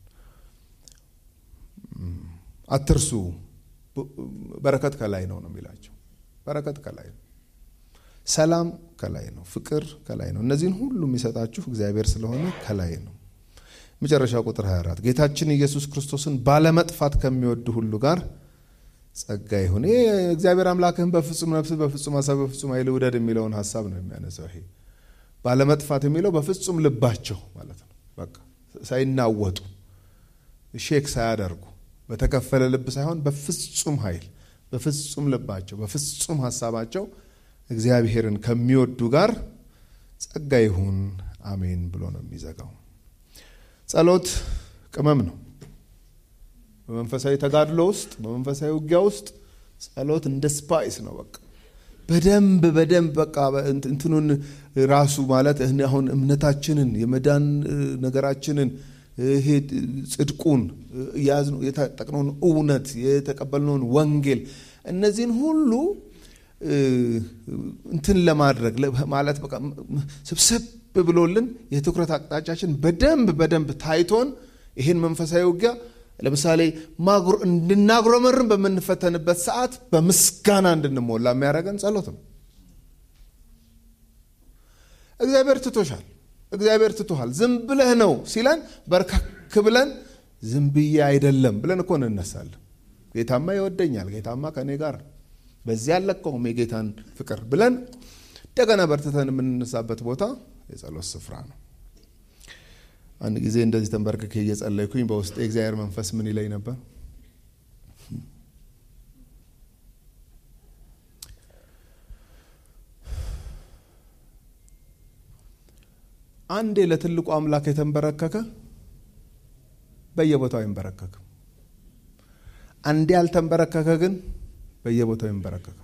አትርሱ፣ በረከት ከላይ ነው ነው የሚላቸው። በረከት ከላይ ነው፣ ሰላም ከላይ ነው፣ ፍቅር ከላይ ነው። እነዚህን ሁሉ የሚሰጣችሁ እግዚአብሔር ስለሆነ ከላይ ነው። መጨረሻ ቁጥር 24 ጌታችን ኢየሱስ ክርስቶስን ባለመጥፋት ከሚወዱ ሁሉ ጋር ጸጋ ይሁን። ይሄ እግዚአብሔር አምላክህን በፍጹም ነፍስ፣ በፍጹም ሀሳብ፣ በፍጹም ኃይል ውደድ የሚለውን ሀሳብ ነው የሚያነሳው። ይሄ ባለመጥፋት የሚለው በፍጹም ልባቸው ማለት ነው። በቃ ሳይናወጡ ሼክ ሳያደርጉ በተከፈለ ልብ ሳይሆን በፍጹም ኃይል፣ በፍጹም ልባቸው፣ በፍጹም ሀሳባቸው እግዚአብሔርን ከሚወዱ ጋር ጸጋ ይሁን አሜን ብሎ ነው የሚዘጋው። ጸሎት ቅመም ነው። በመንፈሳዊ ተጋድሎ ውስጥ በመንፈሳዊ ውጊያ ውስጥ ጸሎት እንደ ስፓይስ ነው። በቃ በደንብ በደንብ በቃ እንትኑን ራሱ ማለት አሁን እምነታችንን የመዳን ነገራችንን ይሄ ጽድቁን የያዝነው የታጠቅነውን እውነት የተቀበልነውን ወንጌል እነዚህን ሁሉ እንትን ለማድረግ ማለት በቃ ስብስብ ብሎልን የትኩረት አቅጣጫችን በደንብ በደንብ ታይቶን ይህን መንፈሳዊ ውጊያ ለምሳሌ እንድናጉረመርን በምንፈተንበት ሰዓት በምስጋና እንድንሞላ የሚያደርገን ጸሎት ነው። እግዚአብሔር ትቶሻል፣ እግዚአብሔር ትቶሃል፣ ዝም ብለህ ነው ሲለን በርካክ ብለን ዝም ብዬ አይደለም ብለን እኮ እንነሳለን። ጌታማ ይወደኛል፣ ጌታማ ከእኔ ጋር በዚህ አለቀውም የጌታን ፍቅር ብለን እንደገና በርትተን የምንነሳበት ቦታ የጸሎት ስፍራ ነው። አንድ ጊዜ እንደዚህ ተንበርክኬ እየጸለይኩኝ በውስጥ የእግዚአብሔር መንፈስ ምን ይለኝ ነበር? አንዴ ለትልቁ አምላክ የተንበረከከ በየቦታው አይንበረከክም። አንዴ ያልተንበረከከ ግን በየቦታው ይንበረከካል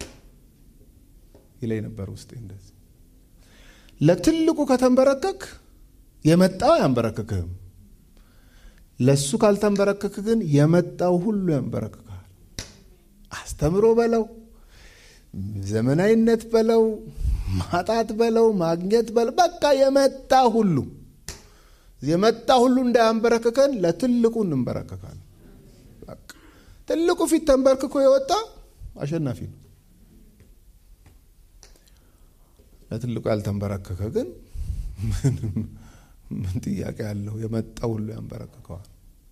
ይለኝ ነበር ውስጤ እንደዚህ ለትልቁ ከተንበረከክ የመጣው አያንበረክክህም። ለሱ ካልተንበረከክ ግን የመጣው ሁሉ ያንበረክክሃል። አስተምሮ በለው፣ ዘመናዊነት በለው፣ ማጣት በለው፣ ማግኘት በለው፣ በቃ የመጣ ሁሉ የመጣ ሁሉ እንዳያንበረክከን ለትልቁ እንንበረከካል። ትልቁ ፊት ተንበርክኮ የወጣ አሸናፊ ነው። ለትልቁ ያልተንበረከከ ግን ምን ጥያቄ ያለው? የመጣ ሁሉ ያንበረክከዋል።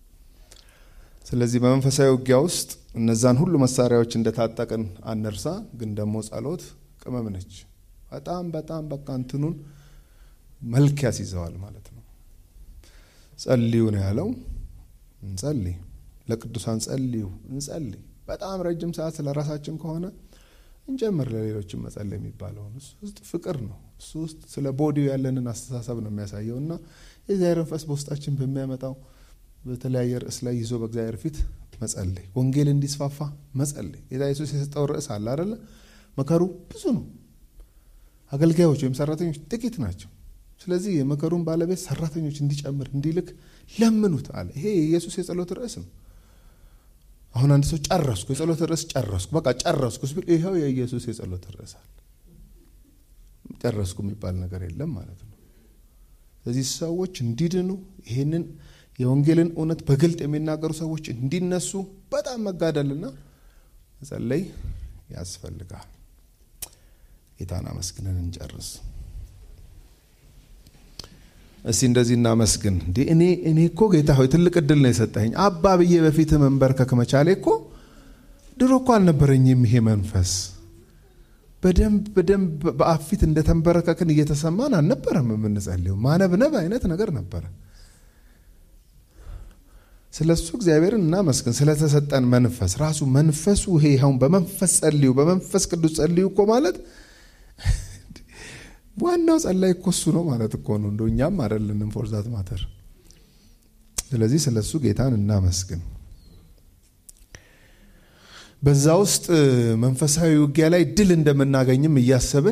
ስለዚህ በመንፈሳዊ ውጊያ ውስጥ እነዛን ሁሉ መሳሪያዎች እንደታጠቅን አንርሳ። ግን ደግሞ ጸሎት ቅመም ነች። በጣም በጣም በቃ እንትኑን መልክ ያስይዘዋል ማለት ነው። ጸልዩ ነው ያለው። እንጸልይ፣ ለቅዱሳን ጸልዩ፣ እንጸልይ። በጣም ረጅም ሰዓት ስለ ራሳችን ከሆነ እንጨምር ለሌሎችን መጸለይ የሚባለውን እሱ ውስጥ ፍቅር ነው። እሱ ውስጥ ስለ ቦዲው ያለንን አስተሳሰብ ነው የሚያሳየው እና የእግዚአብሔር መንፈስ በውስጣችን በሚያመጣው በተለያየ ርዕስ ላይ ይዞ በእግዚአብሔር ፊት መጸለይ፣ ወንጌል እንዲስፋፋ መጸለይ። ጌታ ኢየሱስ የሰጠው ርዕስ አለ አደለ? መከሩ ብዙ ነው። አገልጋዮች ወይም ሰራተኞች ጥቂት ናቸው። ስለዚህ የመከሩን ባለቤት ሰራተኞች እንዲጨምር እንዲልክ ለምኑት አለ። ይሄ የኢየሱስ የጸሎት ርዕስ ነው። አሁን አንድ ሰው ጨረስኩ፣ የጸሎት ርዕስ ጨረስኩ፣ በቃ ጨረስኩ ሲል ይኸው የኢየሱስ የጸሎት ርዕስ አለ። ጨረስኩ የሚባል ነገር የለም ማለት ነው። ስለዚህ ሰዎች እንዲድኑ ይህንን የወንጌልን እውነት በግልጥ የሚናገሩ ሰዎች እንዲነሱ በጣም መጋደልና መጸለይ ያስፈልጋል። ጌታን አመስግነን እንጨርስ። እስቲ እንደዚህ እናመስግን። እንዴ እኔ እኔ እኮ ጌታ ሆይ ትልቅ እድል ነው የሰጠኝ። አባ ብዬ በፊት መንበርከክ መቻሌ እኮ ድሮ እኮ አልነበረኝም ይሄ መንፈስ። በደንብ በደንብ በአብ ፊት እንደተንበረከክን እየተሰማን አልነበረም የምንጸልየው። ማነብነብ አይነት ነገር ነበረ። ስለ እሱ እግዚአብሔርን እናመስግን። ስለተሰጠን መንፈስ ራሱ መንፈሱ ይሄ አሁን በመንፈስ ጸልዩ፣ በመንፈስ ቅዱስ ጸልዩ እኮ ማለት ዋናው ጸላይ እኮ እሱ ነው ማለት እኮ ነው። እንደ እኛም አይደለንም ፎርዛት ማተር። ስለዚህ ስለ እሱ ጌታን እናመስግን። በዛ ውስጥ መንፈሳዊ ውጊያ ላይ ድል እንደምናገኝም እያሰብን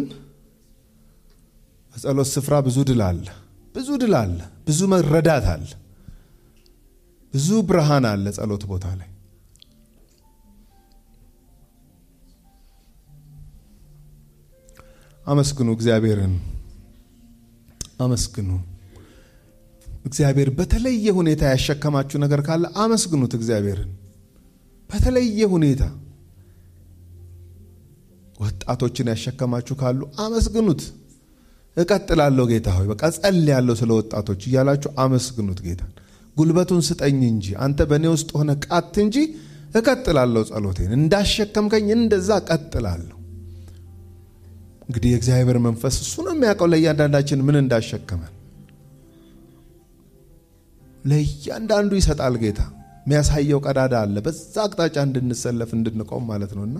በጸሎት ስፍራ ብዙ ድል አለ፣ ብዙ ድል አለ፣ ብዙ መረዳት አለ፣ ብዙ ብርሃን አለ ጸሎት ቦታ ላይ አመስግኑ እግዚአብሔርን አመስግኑ። እግዚአብሔር በተለየ ሁኔታ ያሸከማችሁ ነገር ካለ አመስግኑት እግዚአብሔርን በተለየ ሁኔታ። ወጣቶችን ያሸከማችሁ ካሉ አመስግኑት። እቀጥላለሁ ጌታ ሆይ በቃ ጸልያለሁ ስለ ወጣቶች እያላችሁ አመስግኑት ጌታን። ጉልበቱን ስጠኝ እንጂ አንተ በእኔ ውስጥ ሆነ ቃት እንጂ እቀጥላለሁ ጸሎቴን እንዳሸከምከኝ እንደዛ እቀጥላለሁ። እንግዲህ የእግዚአብሔር መንፈስ እሱ ነው የሚያውቀው ለእያንዳንዳችን ምን እንዳሸከመን ለእያንዳንዱ ይሰጣል ጌታ የሚያሳየው ቀዳዳ አለ በዛ አቅጣጫ እንድንሰለፍ እንድንቆም ማለት ነውና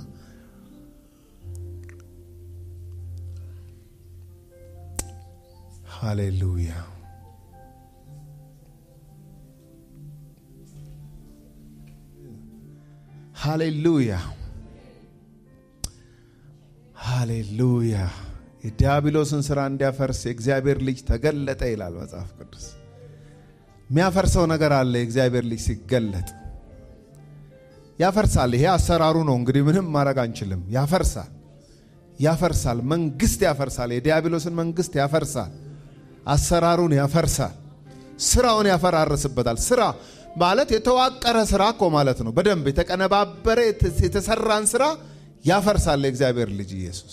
ሃሌሉያ ሃሌሉያ ሃሌሉያ የዲያብሎስን ስራ እንዲያፈርስ የእግዚአብሔር ልጅ ተገለጠ ይላል መጽሐፍ ቅዱስ። የሚያፈርሰው ነገር አለ። የእግዚአብሔር ልጅ ሲገለጥ ያፈርሳል። ይሄ አሰራሩ ነው። እንግዲህ ምንም ማድረግ አንችልም። ያፈርሳል፣ ያፈርሳል። መንግስት ያፈርሳል። የዲያብሎስን መንግስት ያፈርሳል። አሰራሩን ያፈርሳል። ስራውን ያፈራርስበታል። ስራ ማለት የተዋቀረ ስራ እኮ ማለት ነው። በደንብ የተቀነባበረ የተሰራን ስራ ያፈርሳል የእግዚአብሔር ልጅ ኢየሱስ።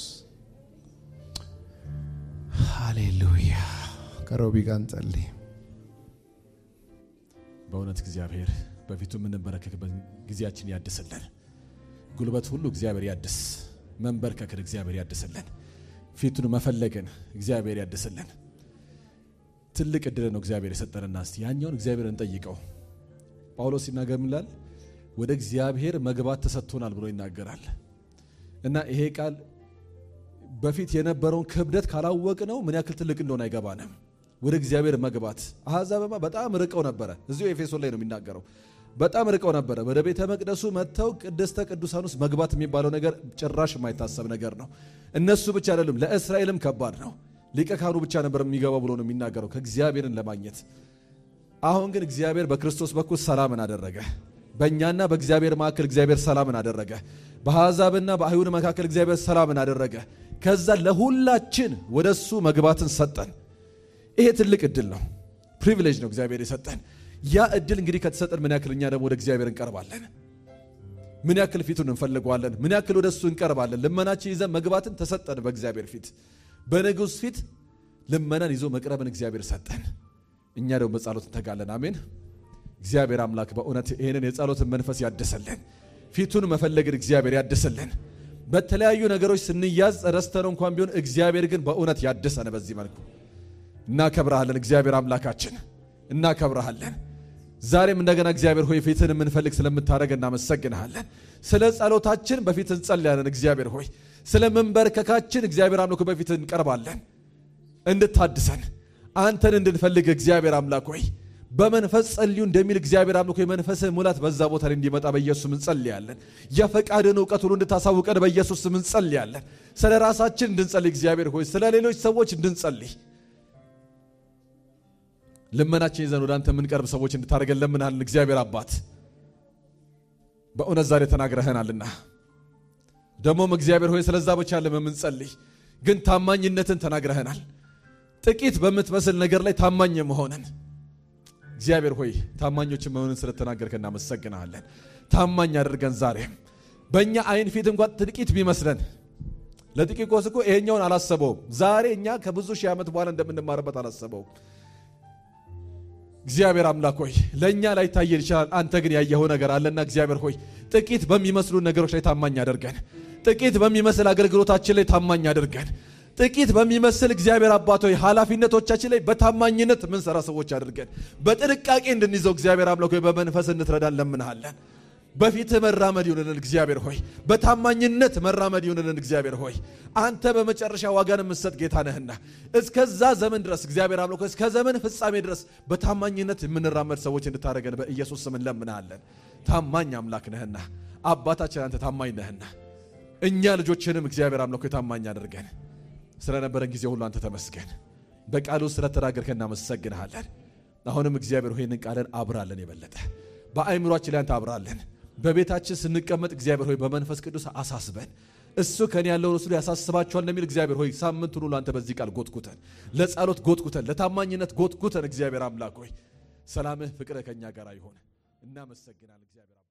ሃሌሉያ። ከሮቢ ጋር እንጸልይ። በእውነት እግዚአብሔር በፊቱ የምንበረከክበት ጊዜያችን ያድስልን። ጉልበት ሁሉ እግዚአብሔር ያድስ። መንበርከክን እግዚአብሔር ያድስልን። ፊቱን መፈለግን እግዚአብሔር ያድስልን። ትልቅ እድል ነው እግዚአብሔር የሰጠንና እስቲ ያኛውን እግዚአብሔር እንጠይቀው። ጳውሎስ ሲናገር ምን ይላል? ወደ እግዚአብሔር መግባት ተሰጥቶናል ብሎ ይናገራል። እና ይሄ ቃል በፊት የነበረውን ክብደት ካላወቅ ነው ምን ያክል ትልቅ እንደሆነ አይገባንም። ወደ እግዚአብሔር መግባት አሕዛብማ በጣም ርቀው ነበረ። እዚሁ ኤፌሶን ላይ ነው የሚናገረው። በጣም ርቀው ነበረ። ወደ ቤተ መቅደሱ መጥተው ቅድስተ ቅዱሳን ውስጥ መግባት የሚባለው ነገር ጭራሽ የማይታሰብ ነገር ነው። እነሱ ብቻ አይደሉም፣ ለእስራኤልም ከባድ ነው። ሊቀ ካህኑ ብቻ ነበር የሚገባው ብሎ ነው የሚናገረው ከእግዚአብሔርን ለማግኘት። አሁን ግን እግዚአብሔር በክርስቶስ በኩል ሰላምን አደረገ። በእኛና በእግዚአብሔር መካከል እግዚአብሔር ሰላምን አደረገ። በአሕዛብና በአይሁድ መካከል እግዚአብሔር ሰላምን አደረገ። ከዛ ለሁላችን ወደ እሱ መግባትን ሰጠን። ይሄ ትልቅ እድል ነው፣ ፕሪቪሌጅ ነው እግዚአብሔር የሰጠን። ያ እድል እንግዲህ ከተሰጠን ምን ያክል እኛ ደግሞ ወደ እግዚአብሔር እንቀርባለን? ምን ያክል ፊቱን እንፈልገዋለን? ምን ያክል ወደ እሱ እንቀርባለን? ልመናችን ይዘን መግባትን ተሰጠን በእግዚአብሔር ፊት፣ በንጉሥ ፊት ልመናን ይዞ መቅረብን እግዚአብሔር ሰጠን። እኛ ደግሞ በጸሎት እንተጋለን። አሜን። እግዚአብሔር አምላክ በእውነት ይህንን የጸሎትን መንፈስ ያድስልን። ፊቱን መፈለግን እግዚአብሔር ያድስልን። በተለያዩ ነገሮች ስንያዝ ረስተነው እንኳን ቢሆን እግዚአብሔር ግን በእውነት ያድሰን። በዚህ መልኩ እናከብረሃለን። እግዚአብሔር አምላካችን እናከብረሃለን። ዛሬም እንደገና እግዚአብሔር ሆይ ፊትን የምንፈልግ ስለምታደረግ እናመሰግንሃለን። ስለ ጸሎታችን በፊት እንጸልያለን። እግዚአብሔር ሆይ ስለ መንበርከካችን እግዚአብሔር አምላክ በፊት እንቀርባለን። እንድታድሰን አንተን እንድንፈልግ እግዚአብሔር አምላክ ሆይ በመንፈስ ጸልዩ እንደሚል እግዚአብሔር አምልኮ የመንፈስህ ሙላት በዛ ቦታ ላይ እንዲመጣ በኢየሱስ ስም እንጸልያለን። የፈቃድን እውቀት ሁሉ እንድታሳውቀን በኢየሱስ ስም እንጸልያለን። ስለ ራሳችን እንድንጸልይ እግዚአብሔር ሆይ ስለ ሌሎች ሰዎች እንድንጸልይ ልመናችን ይዘን ወደ አንተ የምንቀርብ ሰዎች እንድታደርገን ለምናለን። እግዚአብሔር አባት በእውነት ዛሬ ተናግረህናልና ደግሞም እግዚአብሔር ሆይ ስለዛ ብቻ ለምንጸልይ ግን ታማኝነትን ተናግረህናል። ጥቂት በምትመስል ነገር ላይ ታማኝ መሆንን እግዚአብሔር ሆይ ታማኞችን መሆንን ስለተናገርከ እናመሰግናለን። ታማኝ አድርገን ዛሬም በእኛ አይን ፊት እንኳን ጥቂት ቢመስለን ለጥቂት ቆስ እኮ ይሄኛውን አላሰበውም። ዛሬ እኛ ከብዙ ሺህ ዓመት በኋላ እንደምንማርበት አላሰበውም። እግዚአብሔር አምላክ ሆይ ለእኛ ላይ ታየን ይችላል። አንተ ግን ያየኸው ነገር አለና እግዚአብሔር ሆይ ጥቂት በሚመስሉ ነገሮች ላይ ታማኝ አድርገን፣ ጥቂት በሚመስል አገልግሎታችን ላይ ታማኝ አድርገን፣ ጥቂት በሚመስል እግዚአብሔር አባት ሆይ ኃላፊነቶቻችን ላይ በታማኝነት ምንሰራ ሰዎች አድርገን፣ በጥንቃቄ እንድንይዘው እግዚአብሔር አምላክ ሆይ በመንፈስ እንትረዳን ለምንሃለን። በፊትህ መራመድ ይሁንልን እግዚአብሔር ሆይ በታማኝነት መራመድ ይሁንልን እግዚአብሔር ሆይ አንተ በመጨረሻ ዋጋን የምትሰጥ ጌታ ነህና እስከዛ ዘመን ድረስ እግዚአብሔር አምላክ ሆይ እስከ ዘመን ፍጻሜ ድረስ በታማኝነት የምንራመድ ሰዎች እንድታደርገን በኢየሱስ ስም እንለምናለን። ታማኝ አምላክ ነህና አባታችን አንተ ታማኝ ነህና እኛ ልጆችንም እግዚአብሔር አምላክ ሆይ ታማኝ አድርገን ስለነበረን ጊዜ ሁሉ አንተ ተመስገን። በቃሉ ስለተናገርከን እናመሰግንሃለን። አሁንም እግዚአብሔር ሆይ ይህንን ቃልን አብራለን የበለጠ በአእምሯችን ላይ አንተ አብራለን። በቤታችን ስንቀመጥ እግዚአብሔር ሆይ በመንፈስ ቅዱስ አሳስበን። እሱ ከኔ ያለውን እሱ ያሳስባቸዋል እንደሚል እግዚአብሔር ሆይ ሳምንቱን ሁሉ አንተ በዚህ ቃል ጎትጉተን፣ ለጸሎት ጎትጉተን፣ ለታማኝነት ጎትጉተን እግዚአብሔር አምላክ ሆይ ሰላምህ፣ ፍቅርህ ከኛ ጋር ይሆን። እናመሰግናለን እግዚአብሔር